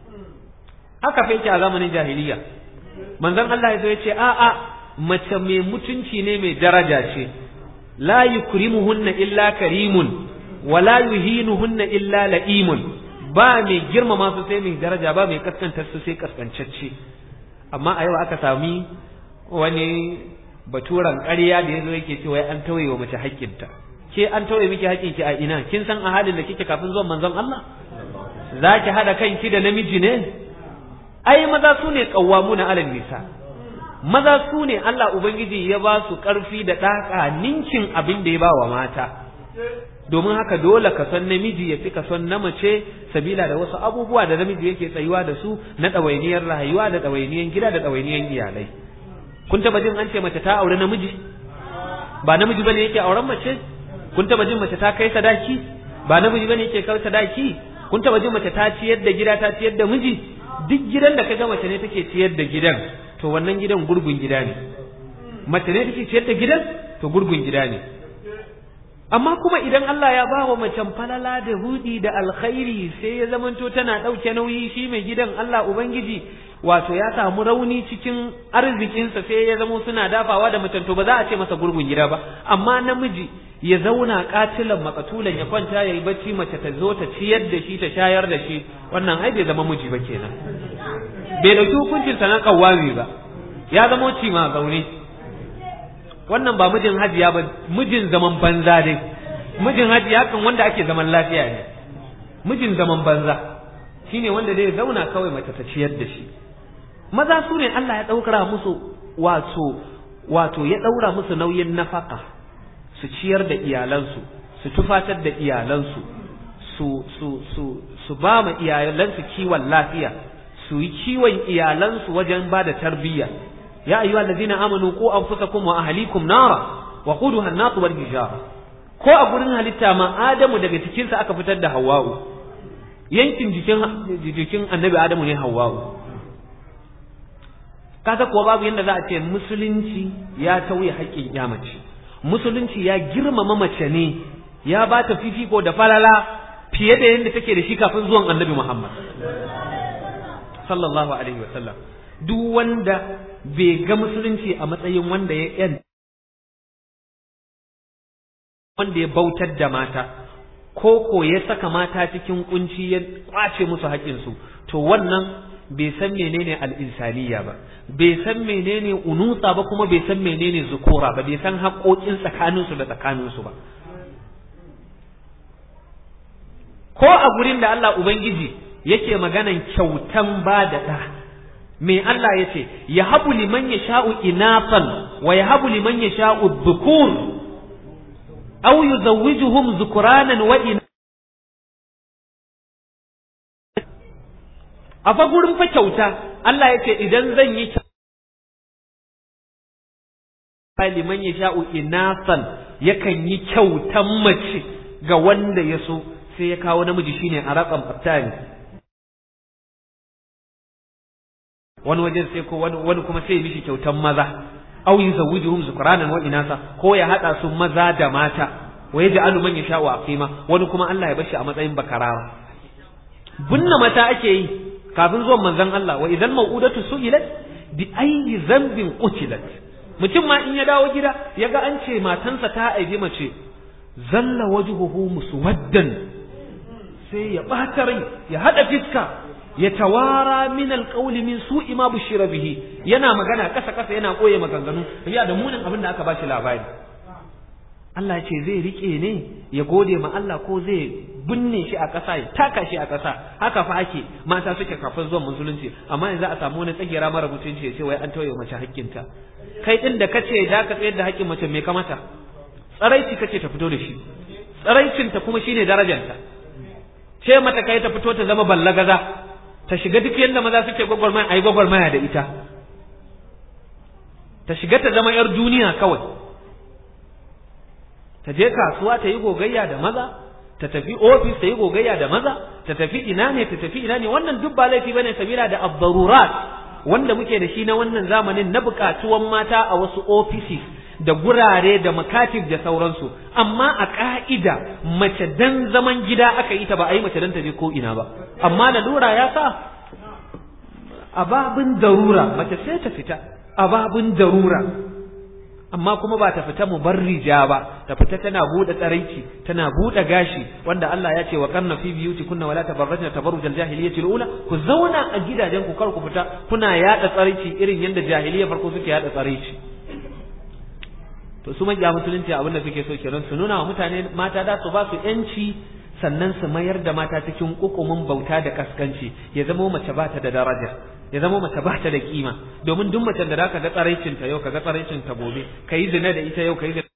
haka fa yake a zamanin jahiliya manzon Allah ya zo ya ce a'a mace mai mutunci ne mai daraja ce la yukrimuhunna illa karimun wa la yuhinuhunna illa la'imun ba mai girmama su sai mai daraja ba mai kaskantar su sai kaskancacce amma a yau aka sami wani baturan ƙarya da yazo yake cewa an tauye wa mace haƙƙinta ke an tauye miki haƙƙinki a ina kin san a halin da kike kafin zuwan manzon Allah zaki hada kanki da namiji ne ai maza su ne qawwamuna alal nisa maza su ne Allah ubangiji ya ba su ƙarfi da ɗaka ninkin abin da ya ba wa mata domin haka dole ka son namiji ya fi ka son na mace sabila da wasu abubuwa da namiji yake tsayuwa da su na ɗawainiyar rayuwa da ɗawainiyar gida da ɗawainiyar iyalai kun taba jin an ce mace ta aure namiji ba namiji bane yake auren mace kun taba jin mace ta kai sadaki ba namiji bane yake kai sadaki kun taba jin mace ta ciyar da gida ta ciyar da miji duk gidan da kaga mace ne take ciyar da gidan to wannan gidan gurgun gida ne mace ne take ciyar da gidan to gurgun gida ne amma kuma idan Allah ya bawa macen falala da hudi da alkhairi sai ya zamanto tana ɗauke nauyi shi mai gidan Allah Ubangiji wato ya samu rauni cikin arzikinsa sai ya zamo suna dafawa da macen to ba za a ce masa gurgun gida ba amma namiji ya zauna katilan makatulan ya kwanta ya yi bacci mace ta zo ta ciyar da shi ta shayar da shi wannan ai bai zama miji ba kenan bai dauki hukuncin sa na kawami ba ya zama ci ma zaune wannan ba mijin hajiya ba mijin zaman banza dai mijin hajiya kan wanda ake zaman lafiya ne mijin zaman banza shine wanda zai zauna kawai mace ta ciyar da shi maza su ne Allah ya ɗaukara musu wato wato ya ɗaura musu nauyin nafaka su ciyar da iyalansu su tufatar da iyalansu su su su su ba ma iyalansu kiwon lafiya su yi kiwon iyalansu wajen ba da tarbiyya ya ayyuhal ladina amanu qu anfusakum wa ahlikum nara wa quduha an-nas wal hijara ko a gurin halitta ma adamu daga cikin sa aka fitar da hawwa'u yankin jikin jikin annabi adamu ne hawwa'u kaga kuwa babu yadda za a ce musulunci ya tauye haƙƙin ya mace musulunci ya girmama mace ne ya ba ta fifiko da falala fiye da yadda take da shi kafin zuwan annabi Muhammad sallallahu alaihi wasallam duk wanda bai ga musulunci a matsayin wanda ya yan wanda ya bautar da mata ko ko ya saka mata cikin kunci ya kwace musu haƙƙinsu to wannan bai san menene al'insaniya ba bai san menene unusa ba kuma bai san menene zukura ba bai san haƙoƙin tsakaninsu da tsakaninsu ba ko a gurin da Allah Ubangiji yake maganan kyautan ba da ɗa me Allah ya ce ya habu liman ya sha'u inafan wa ya habu liman ya sha'u dhukur aw yuzawwijuhum zukuranan wa ina a fa gurin fa kyauta Allah ya ce idan zan yi liman ya sha'u inasan yakan yi kyautan mace ga wanda ya so sai ya kawo namiji shine a raƙan fattani wani wajen sai ko wani kuma sai ya mishi kyautan maza aw yuzawwijuhum zukranan wa inasa ko ya hada su maza da mata wa yaj'alu man yasha'u aqima wani kuma Allah ya bashi a matsayin bakarawa bunna mata ake yi kafin zuwan manzon Allah wa idan mau'udatu su'ilat bi ayyi zambin qutilat mutum ma in ya dawo gida ya ga an ce matansa ta aibi mace zalla wajhuhu muswaddan sai ya ɓata rai ya haɗa fiska ya tawara min alƙawli min su'i ma bushira bihi yana magana ƙasa ƙasa yana koye maganganu ya da munin abin da aka bashi labari Allah ya ce zai rike ne ya gode ma Allah ko zai binne shi a ƙasa ya taka shi a ƙasa haka fa ake mata suke kafin zuwan musulunci amma yanzu a samu wani tsagera mara mutunci ya ce wai an tauye mace hakkinta kai din da kace da ka tsayar da hakkin mace me kamata tsaraici kace ta fito da shi tsaraicinta kuma shine darajarta ce mata kai ta fito ta zama ballagaza ta shiga duk yadda maza suke gwagwarmaya a yi gwagwarmaya da ita ta shiga ta zama 'yar duniya kawai ta je kasuwa ta yi gogayya da maza ta tafi ofis ta yi gogayya da maza ta tafi ina ne ta tafi ina ne wannan duk ba laifi bane sabila da abdarurat wanda muke da shi na wannan zamanin na bukatuwan mata a wasu offices da gurare da makatib da sauransu amma a ka'ida mace dan zaman gida aka yi ta ba a yi mace dan ta je ko ina ba amma lalura ya sa a babin darura mace sai ta fita a babin darura amma kuma ba ta fita mubarrija ba ta fita tana bude tsaraici tana bude gashi wanda Allah ya ce wa karna fi biyuti kunna wala tabarrajna tabarrujal jahiliyyati ula ku zauna a gidajen ku kar ku fita kuna yada tsaraici irin yanda jahiliya farko suke yada tsaraici to su majiya musulunci abin da suke so kenan su nuna wa mutane mata da su ba su yanci sannan su mayar da mata cikin kukumin bauta da kaskanci ya zama mace ba ta da daraja ya zama mace ba ta da kima domin duk macen da zaka ga tsaraicin ta yau ka ga tsaraicin ta gobe kai zina da ita yau kai zina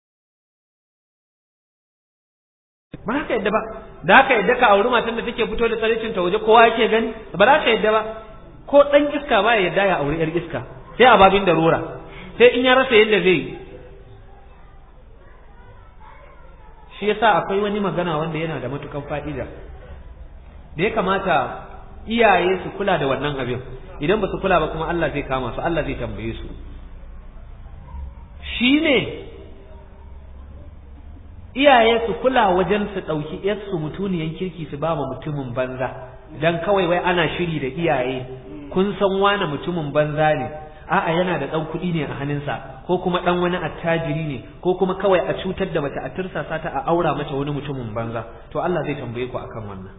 ba za ka yadda ba da ka yadda ka auri matan da take fito da tsaraicin ta waje kowa yake gani ba za ka yadda ba ko dan iska ba ya yadda ya auri yar iska sai a babin darura sai in ya rasa yadda zai yi shi yasa akwai wani magana wanda yana da matukan fa'ida da ya kamata iyaye su kula da wannan abin idan ba su kula ba kuma Allah zai kama su Allah zai tambaye su shi ne iyaye su kula wajen su ɗauki yarsu mutuniyan kirki su ba ma mutumin banza dan kawai wai ana shiri da iyaye kun san wane mutumin banza ne a'a yana da ɗan kuɗi ne a hannunsa ko kuma ɗan wani attajiri ne ko kuma kawai a cutar da mace a tursasa ta a aura mata wani mutumin banza to Allah zai tambaye ku akan wannan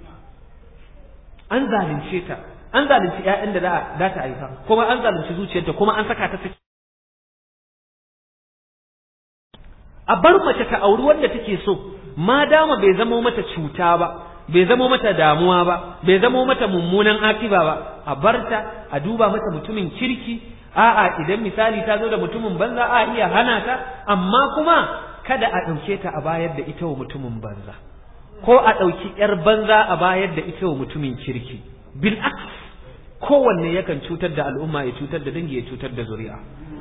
an zalunce ta an zalunci ƴaƴan da za ta haifa kuma an zalunci zuciyarta kuma an saka ta a bar mace ta auri wanda take so ma dama bai zama mata cuta ba bai zama mata damuwa ba bai zama mata mummunan akiba ba a barta a duba mata mutumin kirki a'a idan misali ta zo da mutumin banza a iya hana ta amma kuma kada a ɗauke ta a bayar da ita wa mutumin banza ko a ɗauki ‘yar banza a bayar da ita wa mutumin kirki bil aks kowanne yakan cutar da al'umma ya cutar da dangi ya cutar da zuri'a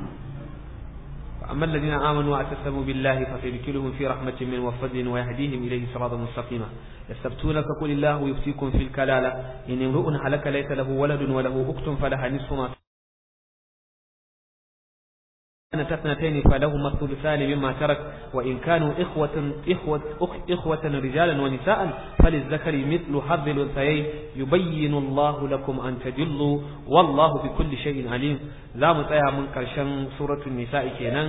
أما الذين آمنوا واعتصموا بالله فسيدخلهم في رحمة من وفضل ويهديهم إليه صراطا مستقيما يستفتونك قل الله يفتيكم في الكلالة إن امرؤ هلك ليس له ولد وله أخت فلها نصف ما كانت اثنتين فلهما الثلثان مما ترك وإن كانوا إخوة إخوة إخوة رجالا ونساء فللذكر مثل حظ الأنثيين يبين الله لكم أن تجلوا والله بكل شيء عليم ذا متأيا من كرشن سورة النساء كينان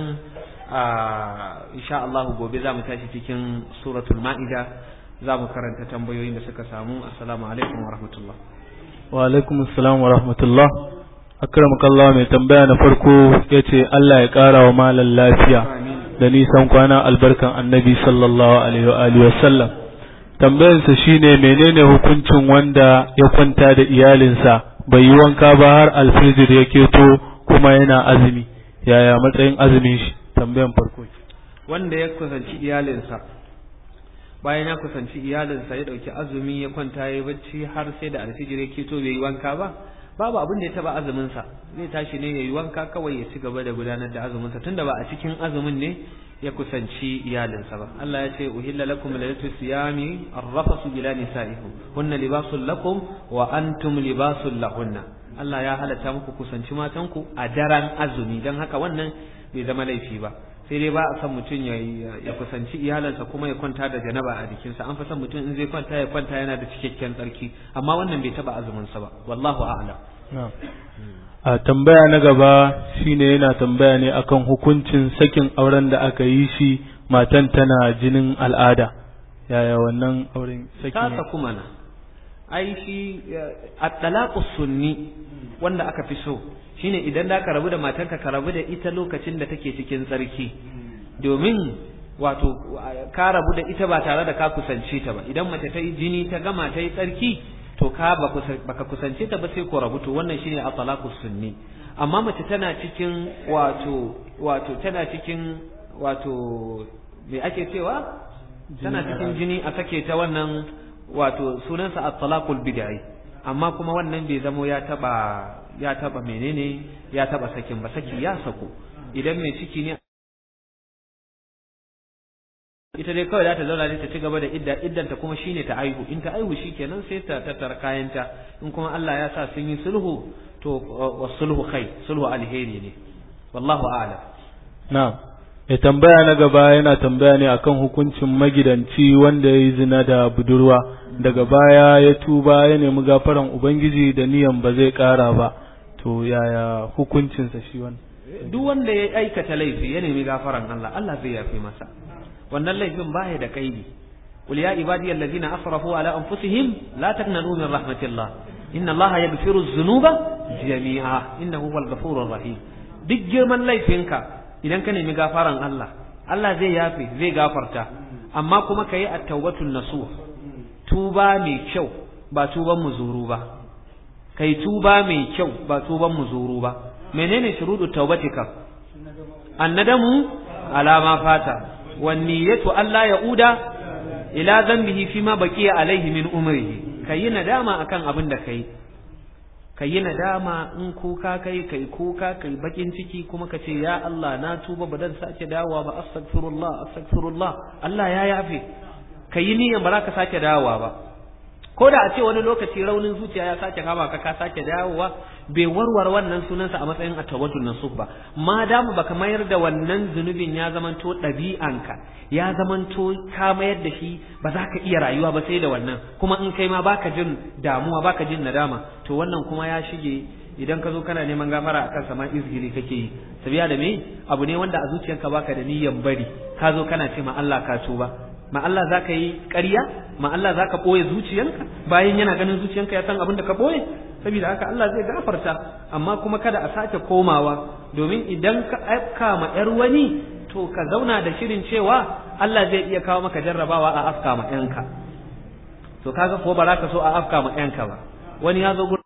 إن شاء الله gobe za mu tashi cikin suratul ma'ida za mu karanta tambayoyin da suka samu assalamu alaikum wa rahmatullah wa alaikum assalam wa rahmatullah akramakallah mai tambaya na farko ya ce Allah ya ƙara wa malam lafiya da nisan kwana albarkan annabi sallallahu alaihi wa sallam tambayarsa shine menene hukuncin wanda ya kwanta da iyalinsa bai yi wanka ba har alfijir ya keto kuma yana azumi yaya matsayin azumin shi tambayan farko wanda ya kusanci iyalinsa bayan ya kusanci iyalinsa ya dauki azumi ya kwanta ya bacci har sai da alfijir ya keto bai yi wanka ba babu abin da ya taba azumin sa zai tashi ne yayi wanka kawai ya ci gaba da gudanar da azumin sa tunda ba a cikin azumin ne ya kusanci iyalinsa ba Allah ya ce uhilla lakum laylatu siyami arrafasu bila nisaikum hunna libasul lakum wa antum libasul lahunna Allah ya halatta muku kusanci matanku a daren azumi dan haka wannan bai zama laifi ba sai dai ba a san mutum ya kusanci iyalansa kuma ya kwanta da janaba a jikinsa an fi son mutum in zai kwanta ya kwanta yana da cikakken tsarki amma wannan bai taba azuminsa ba wallahu a'lam a tambaya na gaba shine yana tambaya ne akan hukuncin sakin auren da aka yi shi matan tana jinin al'ada yaya wannan auren saki ta ne saku mana ai shi at-talaqu sunni wanda aka fi so shine idan da ka rabu da matarka ka rabu da ita lokacin da take cikin tsarki domin wato ka rabu da ita ba tare da ka kusance ta ba idan mace ta yi jini ta gama ta yi tsarki to ka baka kusance ta ba sai ko rabu to wannan shine at-talaqu sunni amma mace tana cikin wato wato tana cikin wato me ake cewa tana cikin jini a sake ta wannan wato sunansa at-talaqul bid'i amma kuma wannan bai zamo ya taba ya taba menene ya taba sakin ba saki ya sako idan mai ciki ne ita dai kawai za ta zauna ne ta ci gaba da idda iddanta kuma shine ta aihu in ta aihu shikenan sai ta tattara kayanta in kuma Allah ya sa sun yi sulhu to wasulhu kai sulhu alheri ne wallahu a'lam na'am mai tambaya na gaba yana tambaya ne akan hukuncin magidanci wanda ya yi zina da budurwa daga baya ya tuba ya nemi gafaran ubangiji da niyan ba zai kara ba to yaya hukuncinsa shi wannan duk wanda ya aikata laifi ya nemi gafaran Allah Allah zai yafe masa wannan laifin baya da kaidi qul ya ibadi allazina asrafu ala anfusihim la taqnatu min rahmatillah inna Allah yaghfiru dhunuba jami'a innahu huwal ghafurur rahim duk girman laifinka idan ka nemi gafaran Allah Allah zai yafe zai gafarta amma kuma kayi at-taubatun nasuh tuba mai kyau ba tuban muzuru ba kai tuba mai kyau ba tuban muzuru ba menene shurudu taubatika annadamu ala ma fata wan niyyatu alla yauda ila dhanbihi fima baqiya alaihi min umrihi kayi nadama akan abin da kai kayi nadama in kuka kai kai kuka kai bakin ciki kuma ka ce ya Allah na tuba ba dan sake dawowa ba astaghfirullah astaghfirullah Allah ya yafe kayi niyyar ba za ka sake dawowa ba ko da a ce wani lokaci raunin zuciya ya sake kama ka ka sake dawowa bai warware wannan sunansa a matsayin atawatul nasuh ba ma damu baka mayar da wannan zunubin ya zamanto ɗabi'anka ya zamanto ka mayar da shi ba za ka iya rayuwa ba sai da wannan kuma in kai ma baka jin damuwa baka jin nadama to wannan kuma ya shige idan ka zo kana neman gafara akan sama izgili kake yi sabiya da me abu ne wanda a zuciyarka baka da niyyan bari ka zo kana ce ma Allah ka tuba ma Allah za ka yi ƙarya ma Allah za ka ɓoye zuciyanka bayan yana ganin zuciyanka ya san abin da ka ɓoye saboda haka Allah zai gafarta amma kuma kada a sake komawa domin idan ka aika ma ‘yar wani to to ka zauna da shirin cewa Allah zai iya kawo maka jarrabawa a afka ma yanka to kaga ko ba za ka so a afka ma yanka ba wani ya zo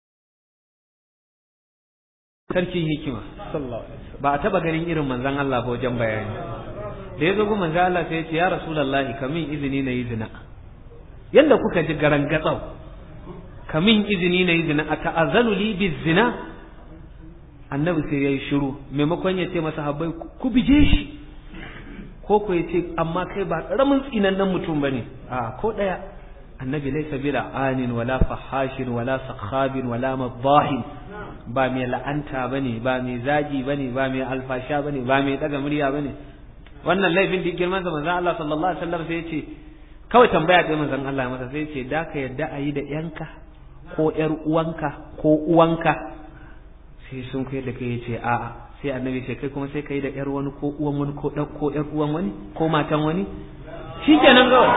sarkin hikima ba a taba ganin irin manzon Allah ba wajen bayani da ya zo gu manzon Allah sai ya ce ya rasulullahi kamin izini na yi zina yanda kuka ji garan gatsau kamin izini na yi zina a ta'azzanu li bi zina annabi sai yayi shiru maimakon ya ce masa habbai ku bije shi ko ko ya ce amma kai ba karamin tsinannen mutum bane a ko daya annabi laysa bi anin wala fahashin wala sakhabin wala madahin ba mai la'anta bane ba mai zagi bane ba mai alfasha bane ba mai daga murya bane wannan laifin da girman sa manzon Allah sallallahu alaihi wasallam sai ya ce kawai tambaya ɗaya manzon Allah masa sai ya ce da ka yadda a yi da yanka ko ƴar uwanka ko uwanka sai sun kai da kai ya ce a'a sai annabi ce kai kuma sai kai da ƴar wani ko uwan wani ko ɗan ko ƴar uwan wani ko matan wani shikenan kawai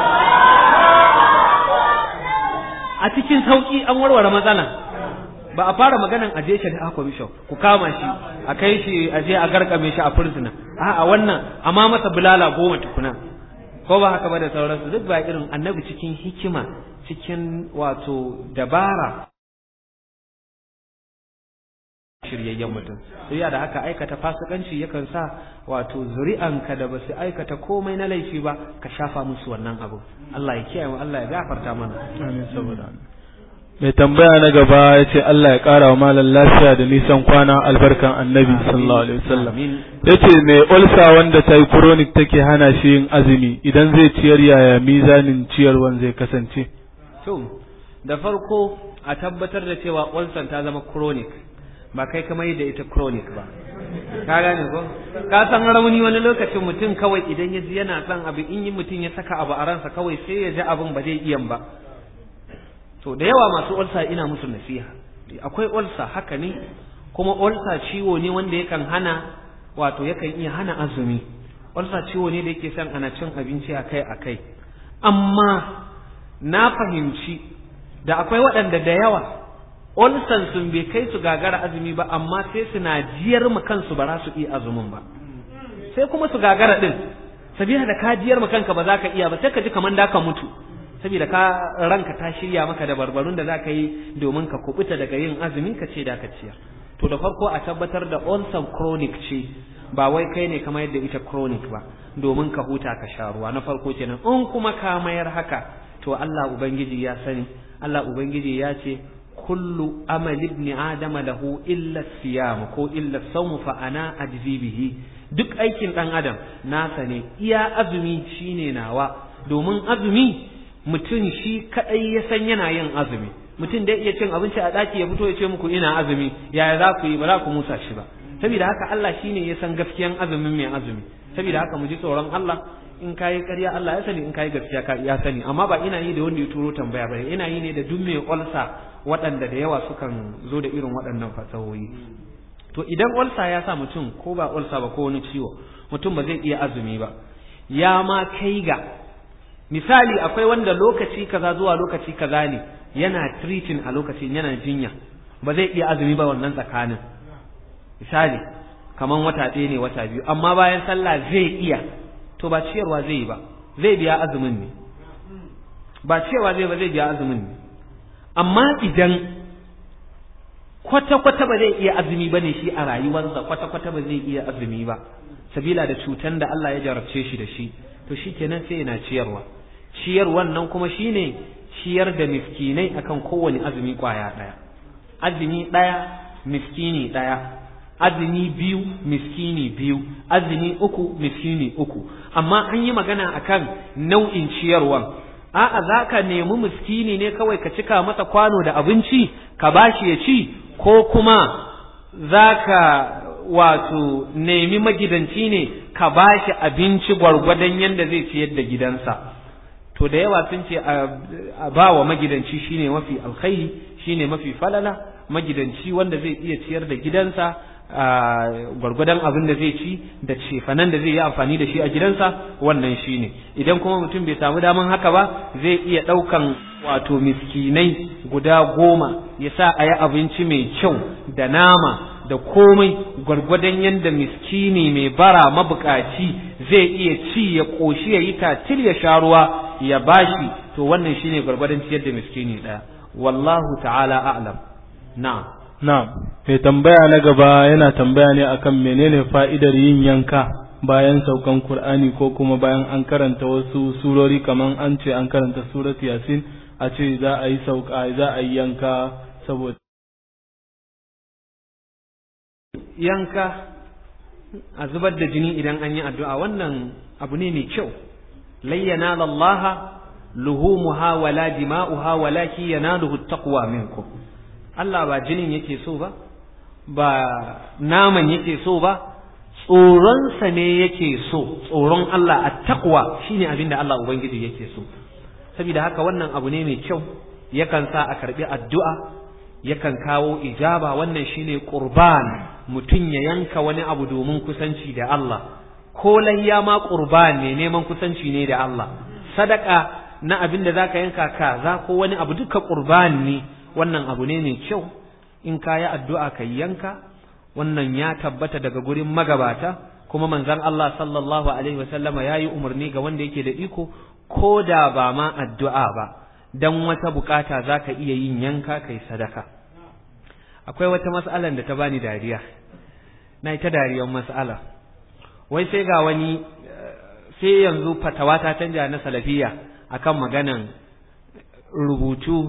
a cikin sauki an warware matsala ba a fara maganan aje shi da commission ku kama shi a kai shi aje a garkame shi a fursuna a'a wannan amma masa bulala goma tukuna ko ba haka ba da sauransu duk ba irin annabi cikin hikima cikin wato dabara shiryayyen mutum sai da haka aikata fasikanci yakan sa wato zuri'anka da basu aikata komai na laifi ba ka shafa musu wannan abu Allah ya kiyaye mu Allah ya gafarta mana amin saboda mai tambaya na gaba ya ce Allah ya ƙara wa malam lafiya da nisan kwana albarkan annabi sallallahu alaihi wasallam ya ce mai ulsa wanda ta yi chronic take hana shi yin azumi idan zai ciyar yaya mizanin ciyarwan zai kasance to da farko a tabbatar da cewa ulcer ta zama chronic ba kai kamar da ita chronic ba ka gane ko ka san rauni wani lokacin mutum kawai idan ya ji yana son abu in yi mutum ya saka abu a ransa kawai sai ya ji abin ba zai iya ba to da yawa masu ulsa ina musu nasiha akwai ulsa haka ne kuma ulsa ciwo ne wanda yakan hana wato yakan iya hana azumi ulsa ciwo ne da yake son ana cin abinci akai akai amma na fahimci da akwai waɗanda da yawa ulsan sun bai kai su gagara azumi ba amma sai suna jiyar mu kansu ba za su iya azumin ba sai kuma su gagara din sabila da ka jiyar mu kanka ba za ka iya ba sai ka ji kamar da ka mutu saboda ka ranka ta shirya maka da barbarun da za ka yi domin ka kubuta daga yin azumi ka ce da ka ciyar to da farko a tabbatar da ulcer chronic ce ba wai kai ne kamar yadda ita chronic ba domin ka huta ka sha ruwa na farko kenan in kuma ka mayar haka to Allah ubangiji ya sani Allah ubangiji ya ce kullu amal ibn adama lahu illa siyam ko illa sawm fa ana ajzi bihi duk aikin dan adam nasa ne iya azumi shine nawa domin azumi mutum shi kadai ya san yana yin azumi mutum da iya cin abinci a daki ya fito ya ce muku ina azumi yaya za ku yi ba za ku musa shi ba saboda haka Allah shine ya san gaskiyan azumin mai azumi saboda haka mu ji tsoron Allah in kayi ƙarya Allah ya sani in kayi gaskiya ka ya sani amma ba ina yi da wanda ya turo tambaya ba ina yi ne da duk mai olsa waɗanda da yawa sukan zo da irin waɗannan fasahohi to idan olsa ya sa mutum ko ba olsa ba ko wani ciwo mutum ba zai iya azumi ba ya ma kai ga misali akwai wanda lokaci kaza zuwa lokaci kaza ne yana treating a lokacin yana jinya ba zai iya azumi ba wannan tsakanin misali kaman wata ɗaya ne wata biyu amma bayan sallah zai iya to ba ciyarwa zai yi ba zai biya azumin ne ba ciyarwa zai ba zai biya azumin ne amma idan kwata-kwata ba zai iya azumi ba ne shi a rayuwarsa kwata-kwata ba zai iya azumi ba sabila da cutan da Allah ya jarabce shi da shi to shi kenan sai yana ciyarwa ciyarwan nan kuma shine ciyar da miskinai akan kowane azumi kwaya ɗaya azumi ɗaya miskini ɗaya azumi biyu miskini biyu azumi uku miskini uku amma an yi magana akan nau'in ciyarwan a'a za ka nemi miskini ne kawai ka cika masa kwano da abinci ka bashi ya ci ko kuma za ka wato nemi magidanci ne ka bashi abinci gwargwadon yadda zai ciyar da gidansa to da yawa sun ce a ba wa magidanci shine mafi alkhairi shine mafi falala magidanci wanda zai iya ciyar da gidansa gwargwadon abin da zai ci da cefanen da zai yi amfani da shi a gidansa wannan shi ne idan kuma mutum bai samu daman haka ba zai iya ɗaukan wato miskinai guda goma ya sa a yi abinci mai kyau da nama da komai gwargwadon yadda miskini mai bara mabukaci zai iya ci ya ƙoshi ya yi tatil ya sha ruwa ya bashi to wannan shine gwargwadon ciyar da miskini ɗaya wallahu ta'ala a'lam na'am na'am mai tambaya na gaba yana tambaya ne akan menene fa'idar yin yanka bayan saukan Qur'ani ko kuma bayan an karanta wasu surori kaman an ce an karanta surat Yasin a ce za a yi sauka za a yi yanka saboda yanka a zubar da jini idan an yi addu'a wannan abu ne mai kyau layyana lallaha luhumuha wala dima'uha walaki yanaluhu taqwa minkum Allah ba jinin yake so ba ba naman yake so ba tsoronsa ne yake so tsoron Allah a taqwa shine abin da Allah ubangiji yake so saboda haka wannan abu ne mai kyau yakan sa a karbi addu'a yakan kawo ijaba wannan shine qurban mutum ya yanka wani abu domin kusanci da Allah ko layya ma qurban ne neman kusanci ne da Allah sadaka na abin da zaka yanka kaza ko wani abu duka qurban ne wannan abu ne mai kyau in ka yi addu'a ka yanka wannan ya tabbata daga gurin magabata kuma manzon Allah sallallahu alaihi wasallama ya yi umarni ga wanda yake da iko ko da ba ma addu'a ba dan wata bukata za ka iya yin yanka kai sadaka akwai wata mas'alan da ta bani dariya na ita dariyar mas'ala wai sai ga wani sai yanzu fatawa ta canja na salafiya akan maganan rubutu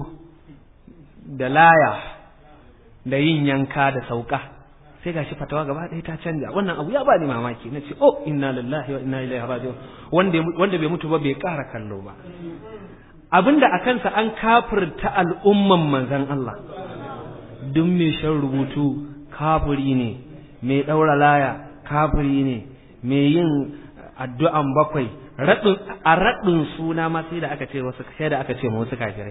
da laya da yin yanka da sauka sai gashi fatawa gaba ɗaya ta canja wannan abu ya bani mamaki na ce oh inna lillahi wa inna ilaihi raji'un wanda wanda bai mutu ba bai ƙara kallo ba abinda a kansa an kafirta al'umman manzon Allah duk mai shan rubutu kafiri ne mai ɗaura laya kafiri ne mai yin addu'an bakwai a raɗin suna ma sai da aka ce wasu sai da aka ce ma wasu kafirai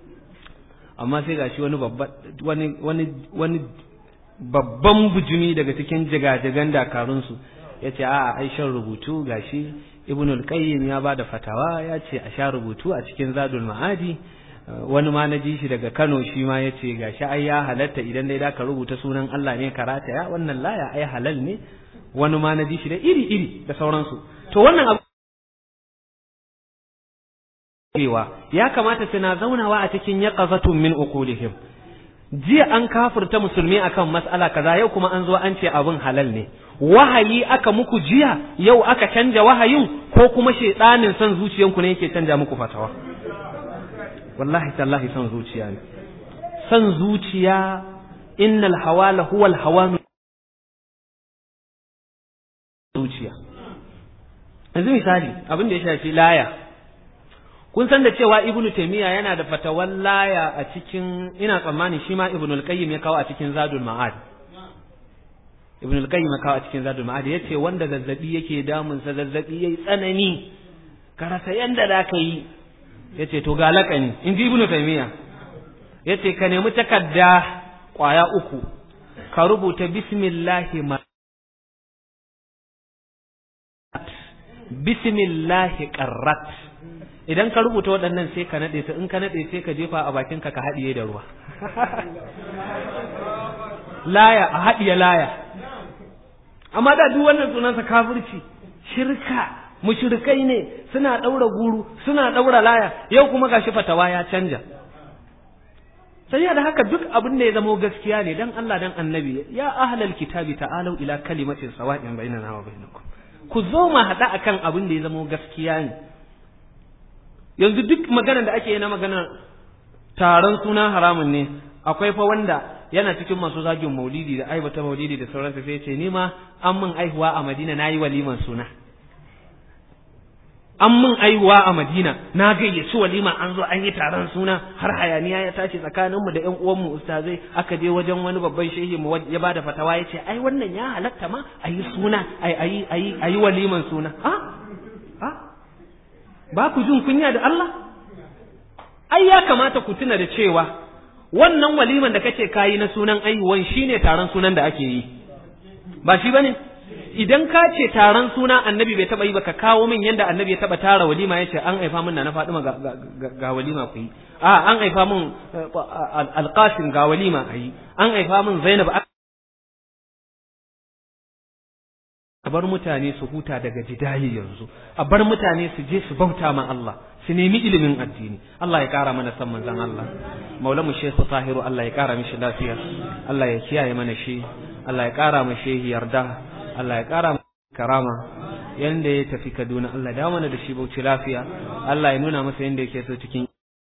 amma sai gashi wani babban wani wani wani babban bujumi daga cikin jigajigan dakarunsu ya ce a ai shan rubutu gashi ibn al-qayyim ya bada fatawa ya ce a sha rubutu a cikin zadul ma'adi wani ma na ji shi daga Kano shi ma ya ce gashi ai ya halatta idan dai da ka rubuta sunan Allah ne karata ya wannan laya ai halal ne wani ma na ji shi da iri iri da sauransu to wannan abu ya kamata suna zaunawa a cikin yaqazatun min uqulihim jiya an kafirta musulmi akan mas'ala kaza yau kuma an zo an ce abin halal ne wahayi aka muku jiya yau aka canja wahayin ko kuma shedanin son zuciyanku ne yake canja muku fatawa wallahi tallahi son zuciya ne son zuciya innal hawala huwal hawanu zuciya yanzu misali abin da ya shafi laya kun san da cewa ibnu taymiya yana da fatawan laya a cikin ina tsammani shi ma ibnu al-qayyim ya kawo a cikin zadul ma'ad ibnu al-qayyim ya kawo a cikin zadul ma'ad yace wanda zazzabi yake damun sa zazzabi yayi tsanani ka rasa yanda da ka yi yace to ga lakani in ji ibnu taymiya yace ka nemi takarda kwaya uku ka rubuta bismillahi ma bismillahi qarrat idan ka rubuta waɗannan sai ka naɗe su in ka naɗe sai ka jefa a bakin ka ka haɗiye da ruwa laya a haɗiye laya amma da duk wannan sunansa kafirci shirka mushrikai ne suna ɗaura guru suna ɗaura laya yau kuma gashi fatawa ya canja sai da haka duk abin da ya zamo gaskiya ne dan Allah dan annabi ya ahlal kitabi ta'alu ila kalimatin sawa'in bainana wa bainakum ku zo mu haɗa akan abin da ya zamo gaskiya ne yanzu duk maganar da ake yi na maganar taron suna haramun ne akwai fa wanda yana cikin masu zagin maulidi da aibata maulidi da sauransu sai ce ni ma an min aihuwa a madina na yi waliman suna an min aihuwa a madina na gayyaci walima an zo an yi taron suna har hayaniya ya tashi tsakaninmu da ƴan uwanmu ustazai aka je wajen wani babban shehi mu ya bada fatawa ya ce ai wannan ya halatta ma a yi suna a yi waliman suna ha ha ba ku jin kunya da Allah ai ya kamata ku tuna da cewa wannan waliman da kace kayi na sunan aihuwan shine taron sunan da ake yi ba shi bane idan ka ce taron suna annabi bai taba yi ba ka kawo min yanda annabi ya taba tara walima yace an haifa min na Fatima ga, ga, walima ku yi a an haifa min alqasim ga walima ayi an haifa min Zainab bar mutane su huta daga jidali yanzu a bar mutane su je su bauta ma Allah su nemi ilimin addini Allah ya kara mana san manzon Allah maulamu Sheikh Tahiru Allah ya kara mishi lafiya Allah ya kiyaye mana shi Allah ya kara mu shehi yarda Allah ya kara mu karama yanda ya tafi Kaduna Allah ya mana da shi bauchi lafiya Allah ya nuna masa yanda yake so cikin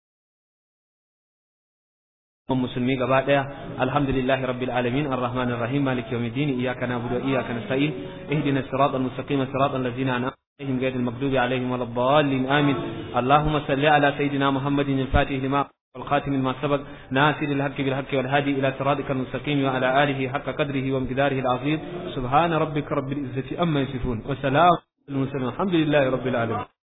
musulmi gaba daya alhamdulillahi rabbil alamin arrahmanir rahim maliki yawmiddin iyyaka na'budu wa iyyaka nasta'in ihdinas siratal mustaqim siratal ladzina an'amta عليهم غير المغضوب عليهم ولا الضالين آمين اللهم صل على سيدنا محمد الفاتح لما والخاتم لما سبق ناصر الحق بالحق والهادي إلى صراطك المستقيم وعلى آله حق قدره وامتداره العظيم سبحان ربك رب العزة أما يصفون وسلام المرسلين الحمد لله رب العالمين